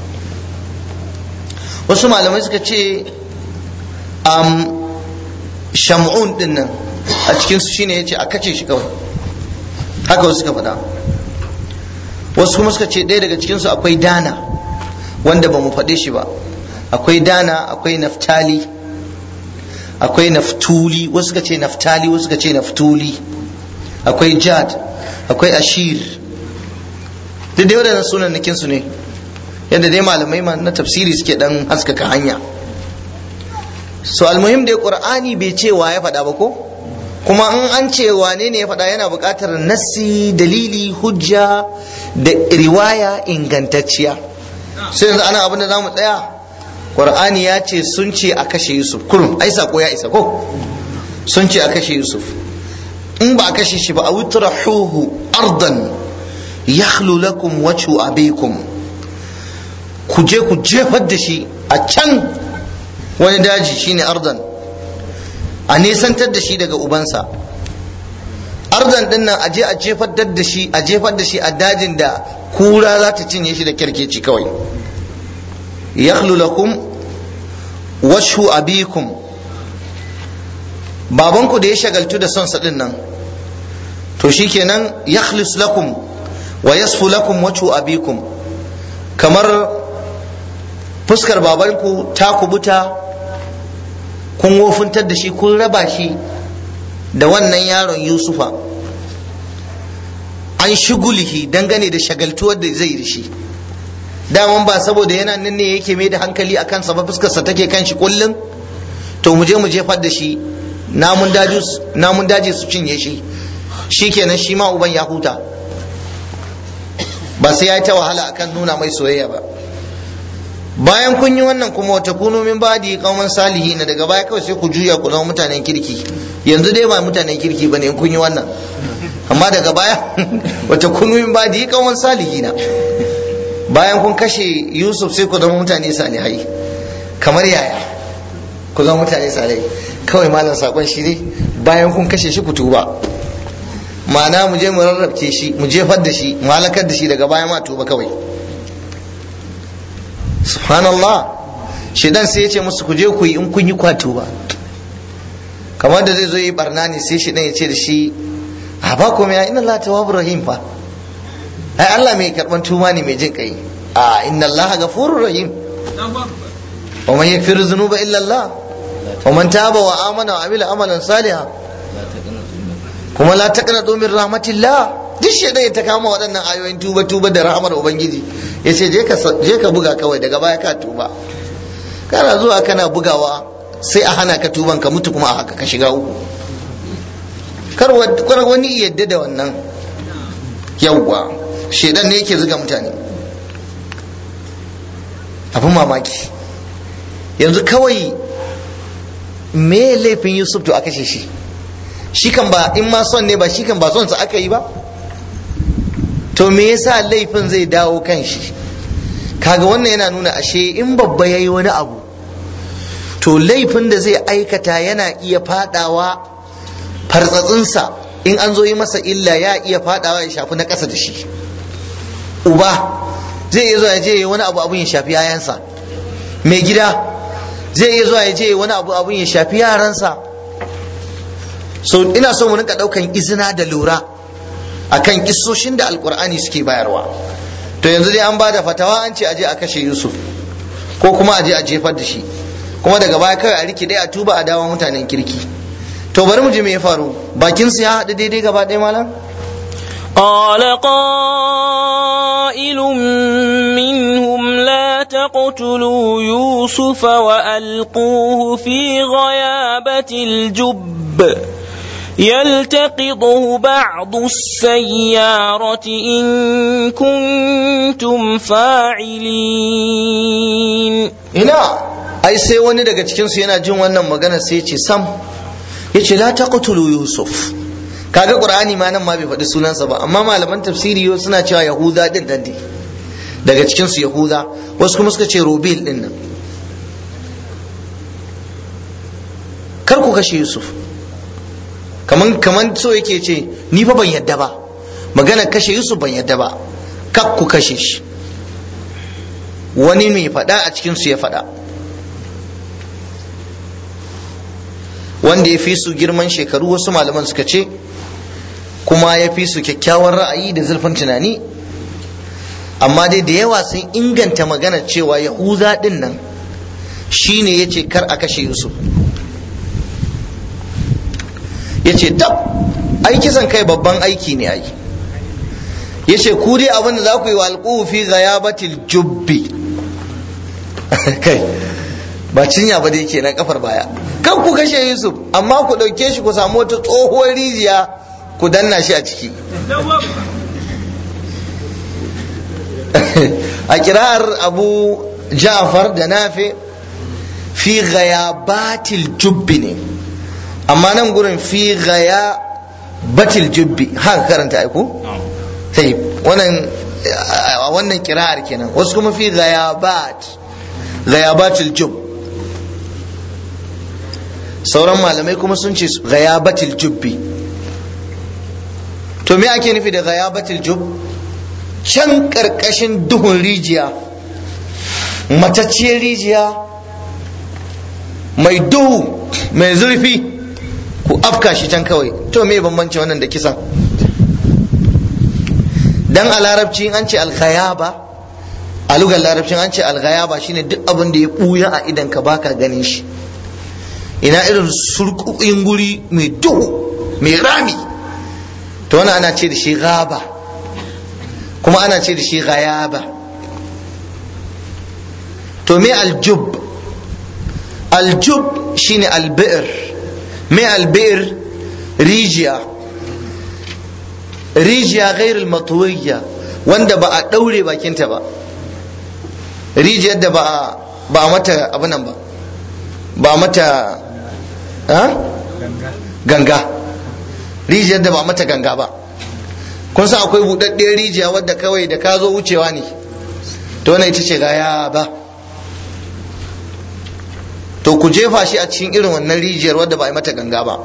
wasu malamai suka ce um, shamun din nan a cikin su shine ya ce a kace shi kawai haka wasu suka faɗa wasu kuma suka ce ɗaya daga cikin su akwai dana wanda ba mu faɗe shi ba akwai dana akwai naftali akwai naftuli wasu suka ce naftali wasu suka ce naftuli akwai jad akwai ashir duk da waɗannan sunan nakin su ne yadda dai malamai na tafsiri suke dan haskaka hanya so almuhim dai qur'ani bai ce wa ya faɗa ba ko kuma in an ce wane ne ya faɗa yana buƙatar nassi dalili hujja da riwaya ingantacciya sai yanzu ana abin da za mu tsaya qur'ani ya ce sun ce a kashe yusuf kurum ai sako ya isa ko sun ce a kashe yusuf in ba a kashe shi ba a wutrahuhu ardan yakhlu lakum wajhu abikum ku je ku jefar da shi a can wani daji shine ardan a nesantar da shi daga ubansa ardan din nan a je a jefar da shi a jefar da shi a dajin da kura za ta cinye shi da kyarkeci kawai yakhlu lakum washu abikum babanku da ya shagaltu da son sa din nan to shikenan yakhlis lakum wa yasfu lakum wajhu abikum kamar fuskar babanku ta kubuta kun wofintar da shi kun raba shi da wannan yaron yusufa an shigulihi dangane da shagaltuwar da zai da shi daman ba saboda yana nan ne yake mai da hankali a kansa ba fuskarsa take kan shi kullum to mu je mu jefar da shi namun daji su cinye shi shi kenan shi ma uban ya huta ba sai ya yi ta wahala akan nuna mai soyayya ba bayan kun yi wannan kuma wata kunu min badi kauman salihi na daga baya kawai sai ku juya ku zama mutanen kirki yanzu dai ba mutanen kirki bane in kun yi wannan amma daga baya wata kunu min badi kauman salihi na bayan kun kashe yusuf sai ku zama mutane salihai kamar yaya ku zama mutane salihai kawai malam sakon shi ne bayan kun kashe shi ku tuba ma'ana mu je mu rarrabce shi mu jefar da shi mu halakar da shi daga baya ma tuba kawai subhanallah shedan sai ya ce musu ku je ku yi in kun yi kwato ba kamar da zai zo yi barna ne sai shedan ya ce da shi a ba ku ya inna Allah tawwabur rahim fa ai Allah mai karban tuma ne mai jin kai a inna Allah ghafurur rahim wa man yaghfiru dhunuba illa Allah wa man taba wa amana wa amila amalan salihan kuma la taqnatu min rahmatillah duk shedan ya ta kama waɗannan ayoyin tuba tuba da rahmar ubangiji yace je ka je ka buga kawai daga baya ka tuba kana zuwa kana bugawa sai a hana ka tuban ka mutu kuma a haka ka shiga uku kar wani yadda da wannan yawwa shedan ne yake zuga mutane abin mamaki yanzu kawai me laifin yusuf to a kashe shi shi kan ba in ma son ne ba shi kan ba son sa aka yi ba to me yasa laifin zai dawo kan shi kaga wannan yana nuna ashe in babba ya yi wani abu to laifin da zai aikata yana iya fadawa fartsatsinsa in an zo yi masa illa ya iya fadawa ya shafi na ƙasa da shi uba zai iya zuwa ya je wani abu abun ya shafi yayansa mai gida zai iya zuwa ya je wani abu abun ya shafi yaransa so ina so mu rinka daukan izina da lura akan kissoshin da alkur'ani suke bayarwa to yanzu dai an ba da fatawa an ce aje a kashe yusuf ko kuma aje a jefar da shi kuma daga baya kawai a rike dai a tuba a dawo mutanen kirki to bari mu ji me ya faru bakin su ya haɗu daidai gaba ɗaya malam قال قائل منهم لا تقتلوا يوسف وألقوه في غيابة الجب يلتقطه بعض السيارة إن كنتم فاعلين ina ai sai wani daga cikinsu yana jin wannan magana sai ce sam ya ce la taqtulu yusuf kaga qur'ani ma nan ma bai faɗi sunansa ba amma malaman tafsiri yau suna cewa yahuda din nan ne daga cikinsu yahuda wasu kuma suka ce rubil din nan kar ku kashe yusuf kaman kaman so yake ce ni fa ban yadda ba magana kashe yusuf ban yadda ba kak ku kashe shi wani mai faɗa a cikinsu ya faɗa wanda ya fi su girman shekaru wasu malaman suka ce kuma ya fi su kyakkyawan ra'ayi da zurfin tunani amma dai da yawa sun inganta magana cewa yahuza din nan shine ya ce kar a kashe yusuf ya ce tab ai kisan kai babban aiki ne ai ya ce ku dai abin da za ku yi wa alƙufi ghayabatil jubbi kai ba cinya ba dai kenan kafar baya kan ku kashe yusuf amma ku ɗauke shi ku samu wata tsohuwar rijiya ku danna shi a ciki a kira'ar abu ja'far da nafe fi ghayabatil jubbi ne amma nan gurin fi gaya batil jubbi haka karanta aiko sai wannan a wannan kira'ar kenan wasu kuma fi ghayabat ghayabatil jub sauran malamai kuma sun ce ghayabatil jubbi to me ake nufi da ghayabatil jub can karkashin duhun rijiya matacciyar rijiya mai duhu mai zurfi ku afka shi can kawai to me bambanci wannan da kisan dan a larabci an ce alkhayaba a lugar larabcin an ce alghayaba shine duk abin da ya buya a idan ka baka ganin shi ina irin surkukin guri mai duhu mai rami to wannan ana ce da shi gaba kuma ana ce da shi ghayaba to me aljub aljub shine albi'r me albi'r rijiya rijiya ghairul matwiyya wanda ba a daure bakinta ba rijiyar da ba a ba a mata abu nan ba ba a mata ganga rijiyar da ba a mata ganga ba kun san akwai buɗaɗɗiyar rijiya wadda kawai da ka zo wucewa ne to wannan ita ce gaya ba to ku jefa shi a cikin irin wannan rijiyar wadda ba a yi mata ganga ba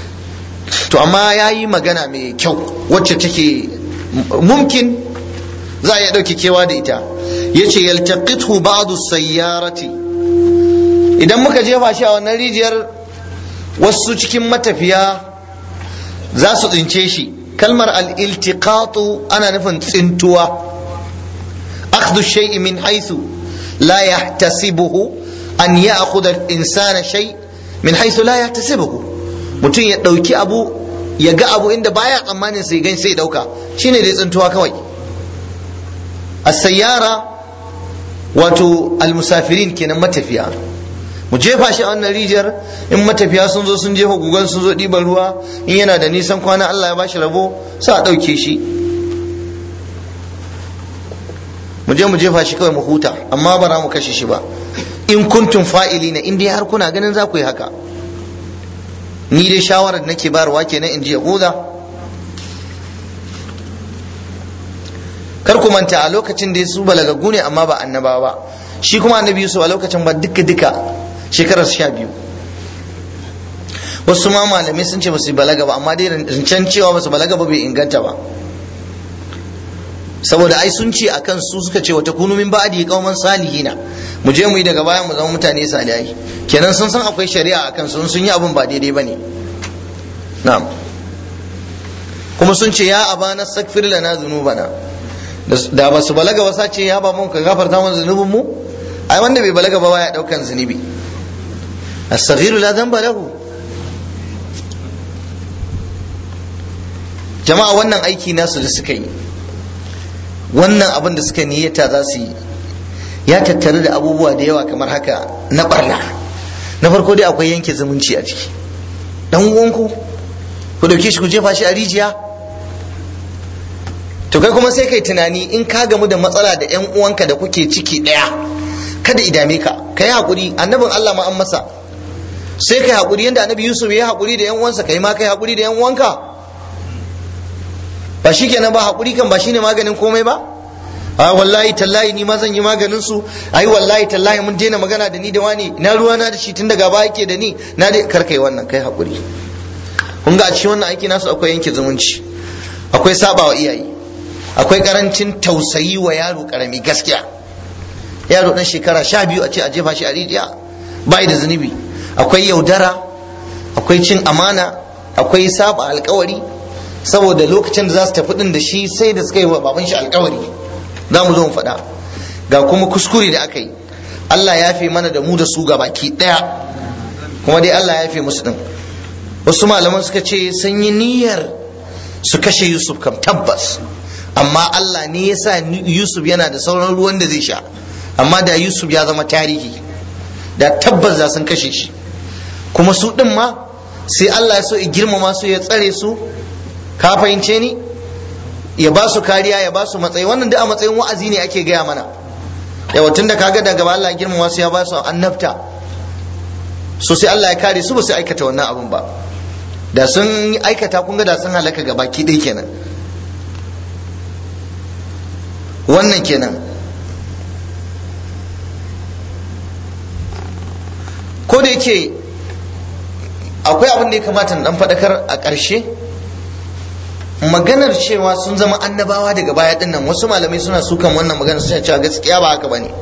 to amma ya yi magana mai kyau wacce take mumkin za a iya ɗauke kewa da ita yace yaltaqithu ba'du sayyarati idan muka jefa shi a wannan rijiyar wasu cikin matafiya za su tsince shi kalmar al-iltiqatu ana nufin tsintuwa akhdhu shay'i min haythu la yahtasibuhu an ya'khudha al-insana shay min haythu la yahtasibuhu mutum ya dauki abu ya ga abu inda baya tsammanin sai gan sai dauka shine dai tsintuwa kawai as-sayyara wato al-musafirin kenan matafiya mu jefa shi a wannan rijiyar in matafiya sun zo sun jefa gugan sun zo ɗiban ruwa in yana da nisan kwana Allah ya bashi rabo sa a ɗauke shi mu je mu jefa shi kawai mu huta amma ba za mu kashe shi ba in kuntum fa'ili na in dai har kuna ganin za ku yi haka ni dai shawarar da nake bayarwa kenan in ji yahuda kar ku manta a lokacin da su balagaggu ne amma ba annabawa ba shi kuma annabi yusuf a lokacin ba duka duka shekarar sha biyu wasu ma malamai sun ce ba su balaga ba amma dai rancen cewa ba su balaga ba bai inganta ba saboda ai sun ce akan su suka ce wata kunu min ba'di qauman salihina mu je mu yi daga baya mu zama mutane salihai kenan sun san akwai shari'a akan su sun yi abin ba daidai bane na'am kuma sun ce ya abana sakfir lana dhunubana da ba su balaga ba sace ya ba mun ka gafarta mana zunubin mu ai wanda bai balaga ba baya daukan zunubi as-saghiru la dhanba lahu jama'a wannan aiki nasu da suka yi wannan abin da suka niyyata za su yi ya tattare da abubuwa da yawa kamar haka na barna na farko dai akwai yanke zumunci a ciki dan uwanku ku dauke shi ku jefa shi a rijiya to kai kuma sai kai tunani in ka gamu da matsala da yan uwanka da kuke ciki daya kada idame ka kai hakuri annabin Allah ma an masa sai kai hakuri yanda annabi Yusuf ya hakuri da yan uwansa kai ma kai hakuri da yan uwanka ba shikenan ba hakuri kan ba shine maganin komai ba a wallahi tallahi ni ma zan yi maganin su ai wallahi tallahi mun daina magana da ni da wani na ruwa na da shi tun daga baya yake da ni na dai kar kai wannan kai hakuri kun ga a cikin wannan aiki nasu akwai yanke zumunci akwai sabawa iyaye akwai karancin tausayi wa yaro karami gaskiya yaro dan shekara sha biyu a ce a jefa shi a rijiya bai da zunubi akwai yaudara akwai cin amana akwai saba alkawari saboda lokacin da za su tafi din da shi sai da suka yi wa baban shi alkawari za mu zo mu faɗa ga kuma kuskure da aka yi Allah ya fi mana da mu da su ga baki ɗaya kuma dai Allah ya fi musu din wasu malaman suka ce sun yi niyyar su kashe Yusuf kam tabbas amma Allah ne ya sa Yusuf yana da sauran ruwan da zai sha amma da Yusuf ya zama tarihi da tabbas za sun kashe shi kuma su ɗin ma sai Allah ya so ya girmama su ya tsare su ka fahimce ni ya ba su kariya ya ba su matsayi wannan duk a matsayin wa'azi ne ake gaya mana yawa tun da kaga daga Allah ya girmama su ya ba su annabta so sai Allah ya kare su ba su aikata wannan abun ba da sun aikata kun ga da sun halaka ga baki ɗaya kenan wannan kenan ko da yake akwai abin da ya kamata na dan faɗakar a ƙarshe maganar cewa sun zama annabawa daga baya din nan wasu malamai suna sukan wannan magana suna cewa gaskiya ba haka bane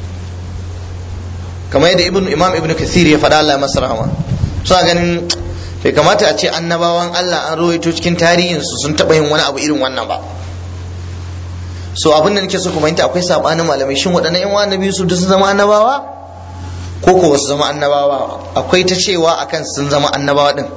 kamar yadda ibn imam ibn kathir ya faɗa Allah masa rahama suna ganin bai kamata a ce annabawan Allah an rawaito cikin tarihinsu sun taɓa yin wani abu irin wannan ba so abin da nake so kuma yanta akwai sabanin malamai shin waɗannan yan wani biyu su sun zama annabawa ko ko wasu zama annabawa akwai ta cewa akan sun zama annabawa din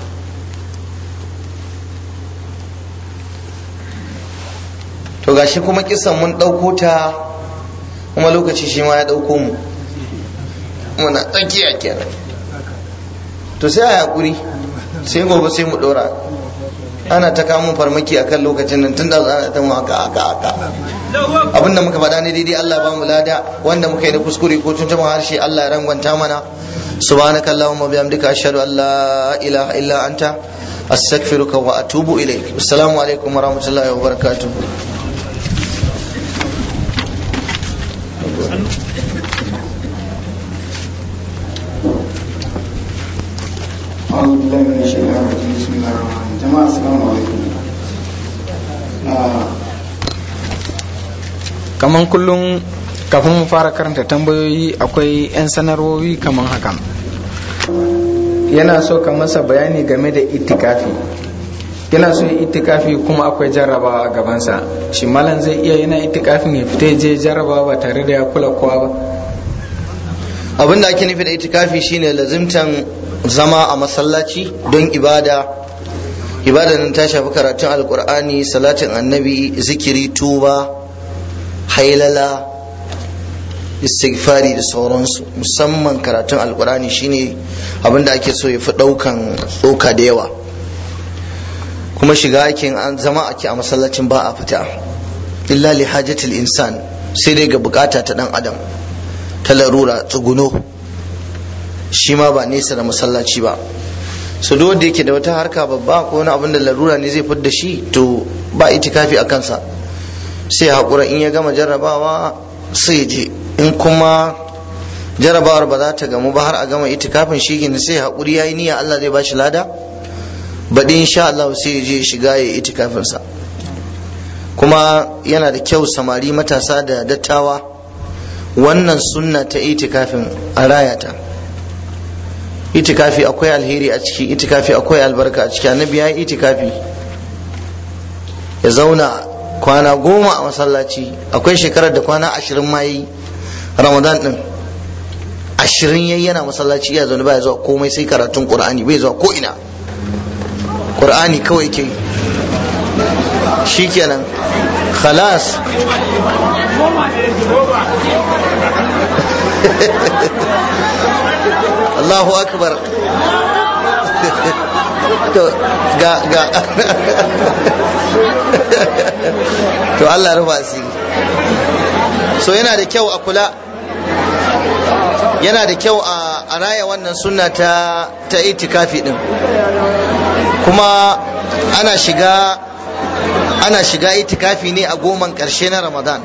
to gashi kuma kisan mun ɗauko ta kuma lokaci shi ma ya ɗauko mu muna tsakiya kenan to sai a hakuri sai gobe sai mu ɗora ana ta kamun farmaki akan lokacin nan tun da ana ta mu haka haka haka abinda muka faɗa ne daidai Allah ba mu lada wanda muka yi da kuskure ko tun jama'a harshe Allah ya rangwanta mana subhanaka allahumma bihamdika ashhadu an la ilaha illa anta astaghfiruka wa atubu ilaik assalamu alaikum wa rahmatullahi wa barakatuh أعوذ بالله من الشيطان الرجيم بسم الله الرحمن الرحيم جماعة السلام عليكم kaman kullum kafin mu fara karanta tambayoyi akwai 'yan sanarwowi kaman hakan yana so ka masa bayani game da itikafi yana so itikafi kuma akwai jarrabawa a gabansa shi malam zai iya yana itikafin ya fita je jarrabawa ba tare da ya kula kowa ba abin da ake nufi da itikafi shine lazimtan zama a masallaci don ibada ibada nan ta shafi karatun alkur'ani salatin annabi zikiri tuba hailala istighfari da sauransu musamman karatun alkur'ani shine abin da ake so ya fi ɗaukan tsoka da yawa kuma shiga aikin an zama ake a masallacin ba a fita illa li hajatil insan sai dai ga bukata ta dan adam ta larura tsuguno shi ma ba nesa da masallaci ba su duk wanda yake da wata harka babba ko wani abin da larura ne zai fidda shi to ba itikafi a kansa sai haƙura in ya gama jarrabawa sai je in kuma jarrabawar ba za ta gamu ba har a gama itikafin shi ne sai haƙuri ya yi niyya Allah zai ba shi lada baɗi insha Allah sai ya je shiga ya itikafinsa kuma yana da kyau samari matasa da dattawa wannan sunna ta itikafin a rayata itikafi akwai alheri a ciki itikafi akwai albarka a ciki annabi ya yi itikafi ya zauna kwana goma a masallaci akwai shekarar da kwana ashirin ma yi ramadan din ashirin yayi yana masallaci ya zaune baya zuwa komai sai karatun qur'ani bai zuwa ko ina qur'ani kawai ke shikenan khalas Allahu akbar to ga ga to Allah rufa asiri so yana da kyau a kula yana da kyau a raya wannan sunna ta ta itikafi din kuma ana shiga ana shiga itikafi ne a goman karshe na ramadan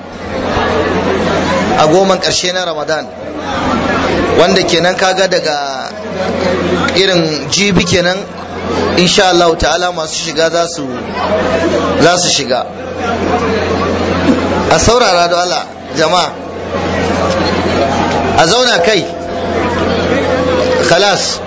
a goman karshe na ramadan wanda kenan kaga daga irin jibi kenan insha Allah ta'ala masu shiga za su za su shiga a saurara da Allah jama'a a zauna kai khalas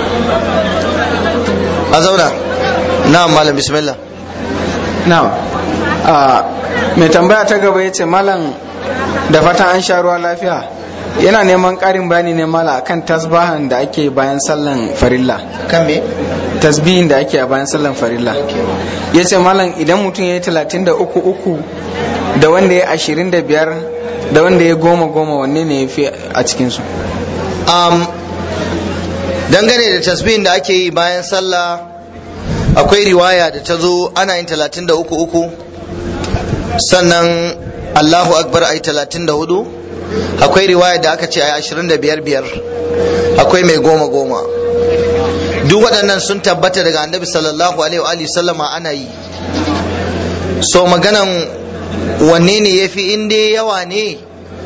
a zauna na'am malam bismillah na'am mai tambaya ta gaba ya ce malam da fatan an sha ruwa lafiya yana neman ƙarin bayani ne mala akan tasbahan da ake bayan sallan farilla kan me tasbihin da ake a bayan sallan farilla ya ce malam idan mutum ya yi talatin da uku uku da wanda ya ashirin da biyar da wanda ya goma goma wanne ne ya fi a cikinsu um, dangane da tasbihin da ake yi bayan sallah akwai riwaya da ta zo ana yin talatin da uku uku sannan allahu akbar a yi talatin da hudu akwai riwaya da aka ce a yi ashirin da biyar biyar akwai mai goma goma duk waɗannan sun tabbata daga annabi sallallahu alaihi wa sallama ana yi so maganan wanne ne ya fi in dai yawa ne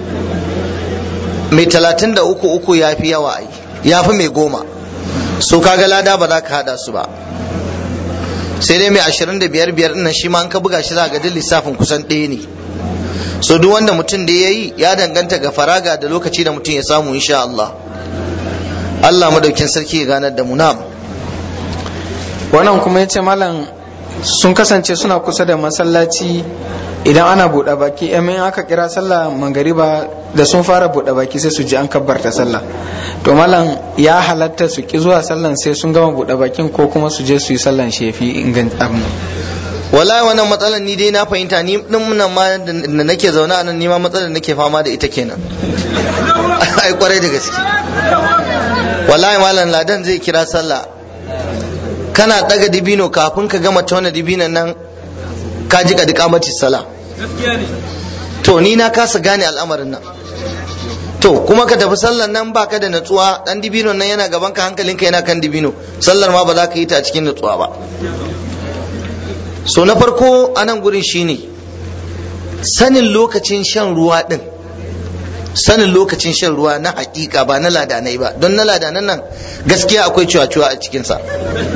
mai talatin da uku uku ya fi yawa ai ya fi mai goma so kaga lada ba za ka hada su ba sai dai mai ashirin da biyar biyar nan shi ma an ka buga shi za ga duk lissafin kusan ɗaya ne so duk wanda mutum da ya yi ya danganta ga faraga da lokaci da mutum ya samu insha Allah Allah madaukin sarki ya ganar da mu na'am wannan kuma ya ce malam sun kasance suna kusa da masallaci idan ana buɗe baki in aka kira sallah mangariba da sun fara buɗe baki sai su ji an kabbarta sallah to malam ya halatta su ki zuwa sallan sai sun gama buɗe bakin ko kuma su je su yi sallan shefi ingan abin wallahi wannan matsalar ni dai na fahimta ni din nan ma da nake zaune a nan ni ma matsalar nake fama da ita kenan ai kwarai da gaske wallahi malam ladan zai kira sallah kana daga dibino kafin ka gama tauna dibinan nan ka ji kadi kamati sala to ni na kasa gane al'amarin nan to kuma ka tafi sallar nan baka da natsuwa dan dibino nan yana gaban ka hankalinka yana kan dibino sallar ma ba za ka yi ta a cikin natsuwa ba so na farko a nan gurin shine sanin lokacin shan ruwa din sanin lokacin shan ruwa na hakika ba na ladanai ba don na ladanan nan gaskiya akwai cuwa-cuwa a cikinsa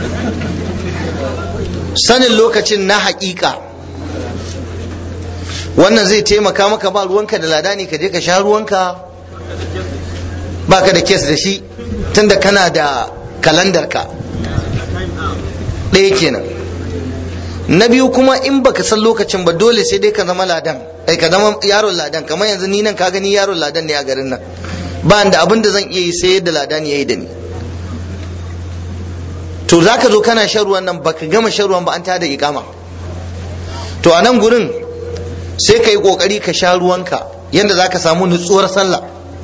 sanin lokacin na hakika wannan zai taimaka maka ba ruwanka da ladani ka je ka sha ruwanka baka da kes da shi tunda kana da kalandarka ɗaya kenan na biyu kuma in baka san lokacin ba dole sai dai ka zama ladan ai ka zama yaron ladan kamar yanzu ni nan ka gani yaron ladan ne a garin nan ba da abin da zan iya yi sai yadda ladan ya yi da ni to za ka zo kana shan ruwan nan baka gama shan ruwan ba an tada ikama to a nan gurin sai ka yi kokari ka sha ruwanka yadda za ka samu nutsuwar sallah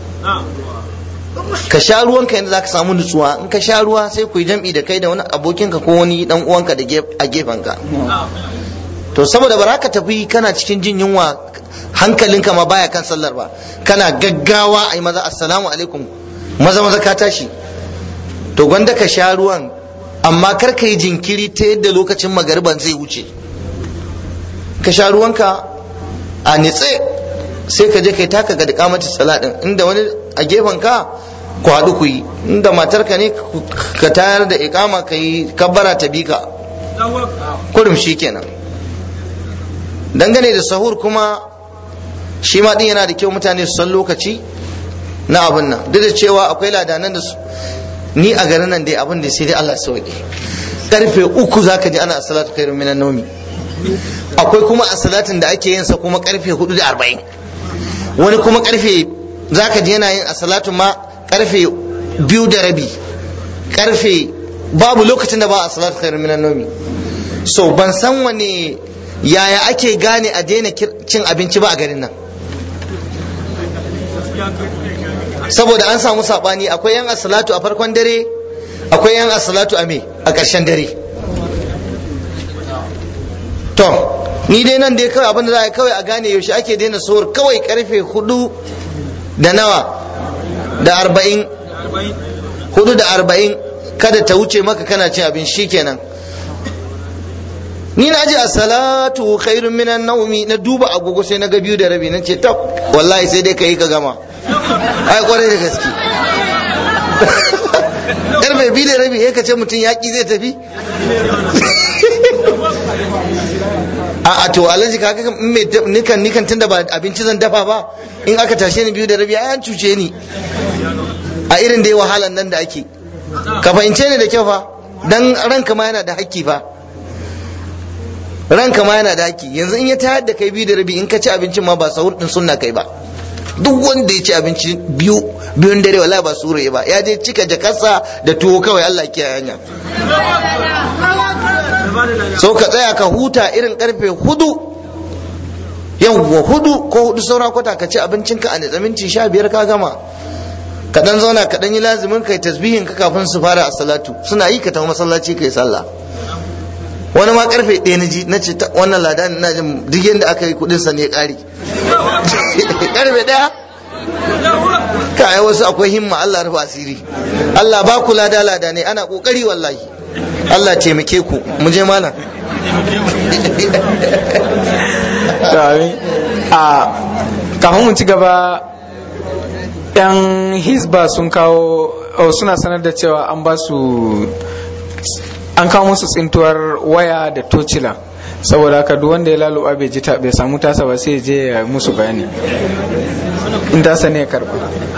ka sha ruwanka yadda za ka samu nutsuwa in ka sha ruwa sai ku yi jam'i da kai da wani abokinka ko wani dan uwanka da a gefenka to saboda ba ka tafi kana cikin jin yunwa hankalinka ma baya kan sallar ba kana gaggawa a yi maza assalamu alaikum maza maza ka tashi to gwanda ka sha ruwan amma kar ka yi jinkiri ta yadda lokacin magariban zai wuce ka sha ruwanka a nitse sai ka je kai taka ga dikamati salatin inda wani a gefen ka ku haɗu ku yi inda matarka ne ka tayar da ikama ka yi kabbara ta bi ka kurum shi kenan dangane da sahur kuma shi ma din yana da kyau mutane su san lokaci na abin nan duk da cewa akwai ladanan da su ni a garin nan dai abin da sai dai Allah sauke karfe uku zaka ji ana salatu khairun minan nawmi akwai kuma a salatin da ake yin sa kuma karfe hudu da arba'in wani kuma karfe zaka ji yana yin a salatu ma karfe biyu da rabi karfe babu lokacin da ba a salatu khairun minan nawmi so ban san wane yaya ake gane a daina cin abinci ba a garin nan saboda an samu sabani akwai yan asalatu a farkon dare akwai yan asalatu a me a ƙarshen dare to ni dai nan dai kawai abin da za a kawai a gane yaushe ake daina suhur kawai karfe hudu da nawa da arba'in hudu da arba'in kada ta wuce maka kana cin abin shi kenan ni na ji a salatu khairun minan naumi na duba agogo sai na ga biyu da rabi nan ce tab wallahi sai dai ka yi ka gama ai kwarai da gaske karfe biyu da rabi ya ce mutum yaƙi zai tafi a a to alhaji kaga me nikan nikan tunda ba abinci zan dafa ba in aka tashe ni biyu da rabi ai an cuce ni a irin dai wahalan nan da ake ka fahimce ni da kyau fa dan ranka ma yana da hakki fa ranka ma yana da hakki yanzu in ya tayar da kai biyu da rabi in ka ci abincin ma ba sahur din sunna kai ba duk wanda ya ci abinci biyu biyun dare wallahi ba sura ba ya je cika jakarsa da tuwo kawai Allah ke hanya so ka tsaya ka huta irin karfe hudu yawwa hudu ko hudu saura kwata ka ci abincinka a nitsaminci sha biyar ka gama ka dan zauna ka dan yi lazimin kai tasbihin ka kafin su fara a salatu suna yi ka tafi masallaci kai sallah wani ma karfe ɗaya na ji na ce wannan lada na jin duk yadda aka yi kudin sa ne ƙari karfe ɗaya ka ai wasu akwai himma Allah rufa asiri Allah ba ku lada lada ne ana kokari wallahi Allah taimake ku mu je malam a kafin mu ci gaba yan hisba sun kawo suna sanar da cewa an ba su an kawo musu tsintuwar waya da tocila saboda haka duk wanda ya laluba bai ji bai samu tasa ba sai je ya musu bayani in tasa ne ya karba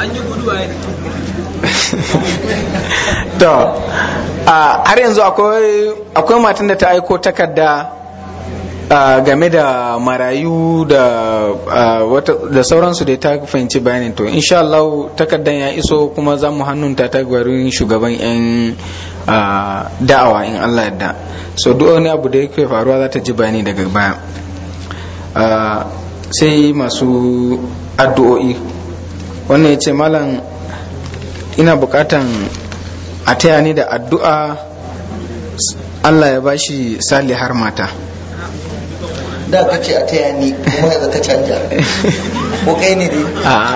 to har yanzu akwai matan da ta aiko takarda game da marayu da sauransu da ta fahimci bayanin to insha Allah takardan ya iso kuma za mu hannunta ta gwarin shugaban 'yan da'awa in Allah yadda so duk wani abu da yake faruwa za ta ji bayani daga baya sai masu addu'o'i wannan ya ce malam ina bukatan a taya ni da addu'a Allah ya bashi salihar mata da ka ce a taya ni kuma yanzu ka canja ko kai ne dai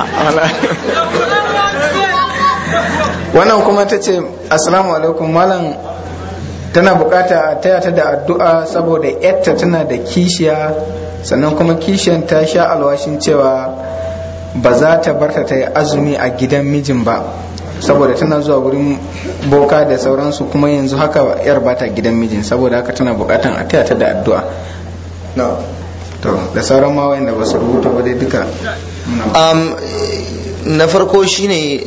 wannan kuma ta ce assalamu alaikum malam tana bukata a taya ta da addu'a saboda yarta tana da kishiya sannan kuma kishiyan ta sha alwashin cewa ba za ta barta ta yi azumi a gidan mijin ba saboda tana zuwa wurin boka da sauransu kuma yanzu haka yar ba ta gidan mijin saboda haka tana bukatan a taya ta da addu'a to da sauran ma wayanda ba su rubuta ba dai duka muna um, na farko shine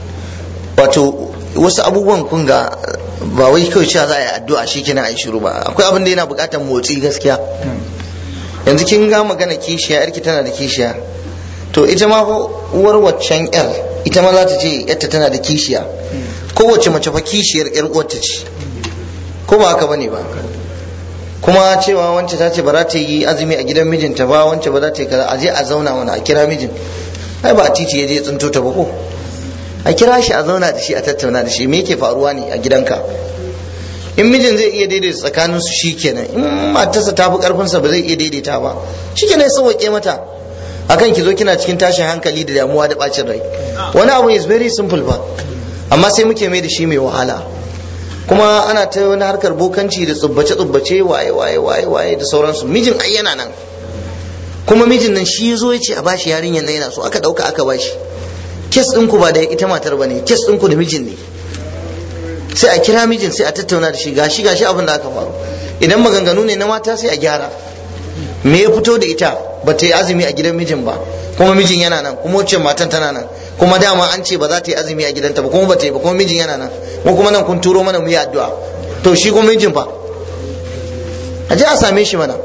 wato wasu abubuwan kun ga ba wai kawai cewa za a yi addu'a shi kenan a yi shiru ba akwai abin da yana buƙatar motsi gaskiya yanzu kin ga magana kishiya yarki tana da kishiya to ita ma fa uwar waccan yar ita ma za ta ce yarta tana da kishiya kowace mace fa kishiyar yar uwarta ce ko ba haka bane ba kuma cewa wance ta ce ba za ta yi azumi a gidan mijinta ba wance ba za ta yi kaza a je a zauna mana a kira mijin ai ba a titi ya je ya tsinto ta ba ko a kira shi a zauna da shi a tattauna da shi me yake faruwa ne a gidanka in mijin zai iya daidaita tsakanin su shikenan in matarsa ta fi karfinsa ba zai iya daidaita ba shikenan ya sauke mata akan ki zo kina cikin tashin hankali da damuwa da bacin rai wani abu is very simple ba amma sai muke mai da shi mai wahala kuma ana ta wani harkar bokanci da tsubbace tsubbace waye waye waye waye da sauransu mijin ai yana nan kuma mijin nan shi zo ya ce a bashi yarinyar nan yana so aka dauka aka bashi kes ɗinku ba da ita matar ba ne kes ɗinku da mijin ne sai a kira mijin sai a tattauna da shi gashi gashi abin da aka faru idan maganganu ne na mata sai a gyara me ya fito da ita ba ta yi azumi a gidan mijin ba kuma mijin yana nan kuma wacce matan tana nan kuma dama an ce ba za ta yi azumi a gidanta ba kuma ba ta yi ba kuma mijin yana nan mu kuma nan kun turo mana mu yi addu'a to shi kuma mijin fa a je a same shi mana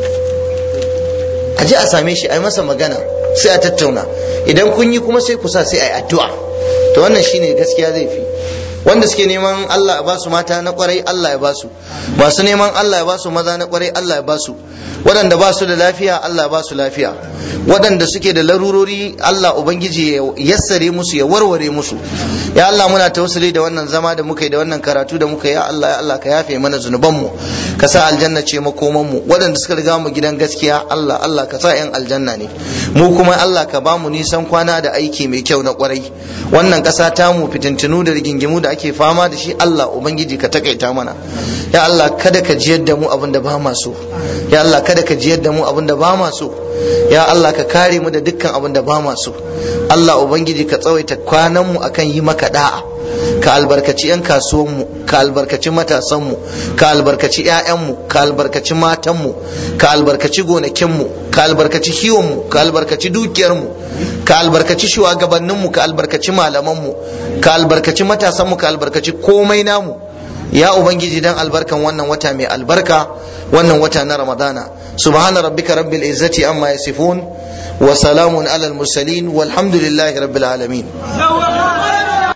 a je a same shi a yi masa magana sai a tattauna idan kun yi kuma sai ku sa sai a yi addu'a to wannan shine gaskiya zai fi wanda suke neman Allah ya ba su mata na kwarai Allah ya ba su masu neman Allah ya ba su maza na kwarai Allah ya ba su waɗanda ba su da lafiya Allah ya ba su lafiya waɗanda suke da larurori Allah ubangiji ya yassare musu ya warware musu ya Allah muna tausali da wannan zama da muka yi da wannan karatu da muka yi ya Allah ya Allah ka yafe mana zunuban mu ka sa aljanna ce makoman mu waɗanda suka riga mu gidan gaskiya Allah Allah ka sa yan aljanna ne mu kuma Allah ka ba mu nisan kwana da aiki mai kyau na kwarai wannan ƙasa ta mu fitintinu da rigingimu da ake fama da shi Allah ubangiji ka takaita mana ya Allah kada ka jiyar da mu abin da ba ma so ya Allah kada ka jiyar da mu abin da ba ma so ya Allah ka kare mu da dukkan abin da ba ma so Allah ubangiji ka tsawaita kwanan mu akan yi maka da'a ka albarkaci 'yan kasuwanmu ka albarkaci matasanmu ka albarkaci 'ya'yanmu ka albarkaci matanmu ka albarkaci gonakinmu ka albarkaci kiwonmu ka albarkaci dukiyarmu ka albarkaci shugabanninmu ka albarkaci malamanmu ka albarkaci matasanmu ka albarkaci komai namu ya ubangiji dan albarkan wannan wata mai albarka wannan wata na ramadana subhana rabbika rabbil izzati amma yasifun wa salamun alal mursalin walhamdulillahi rabbil alamin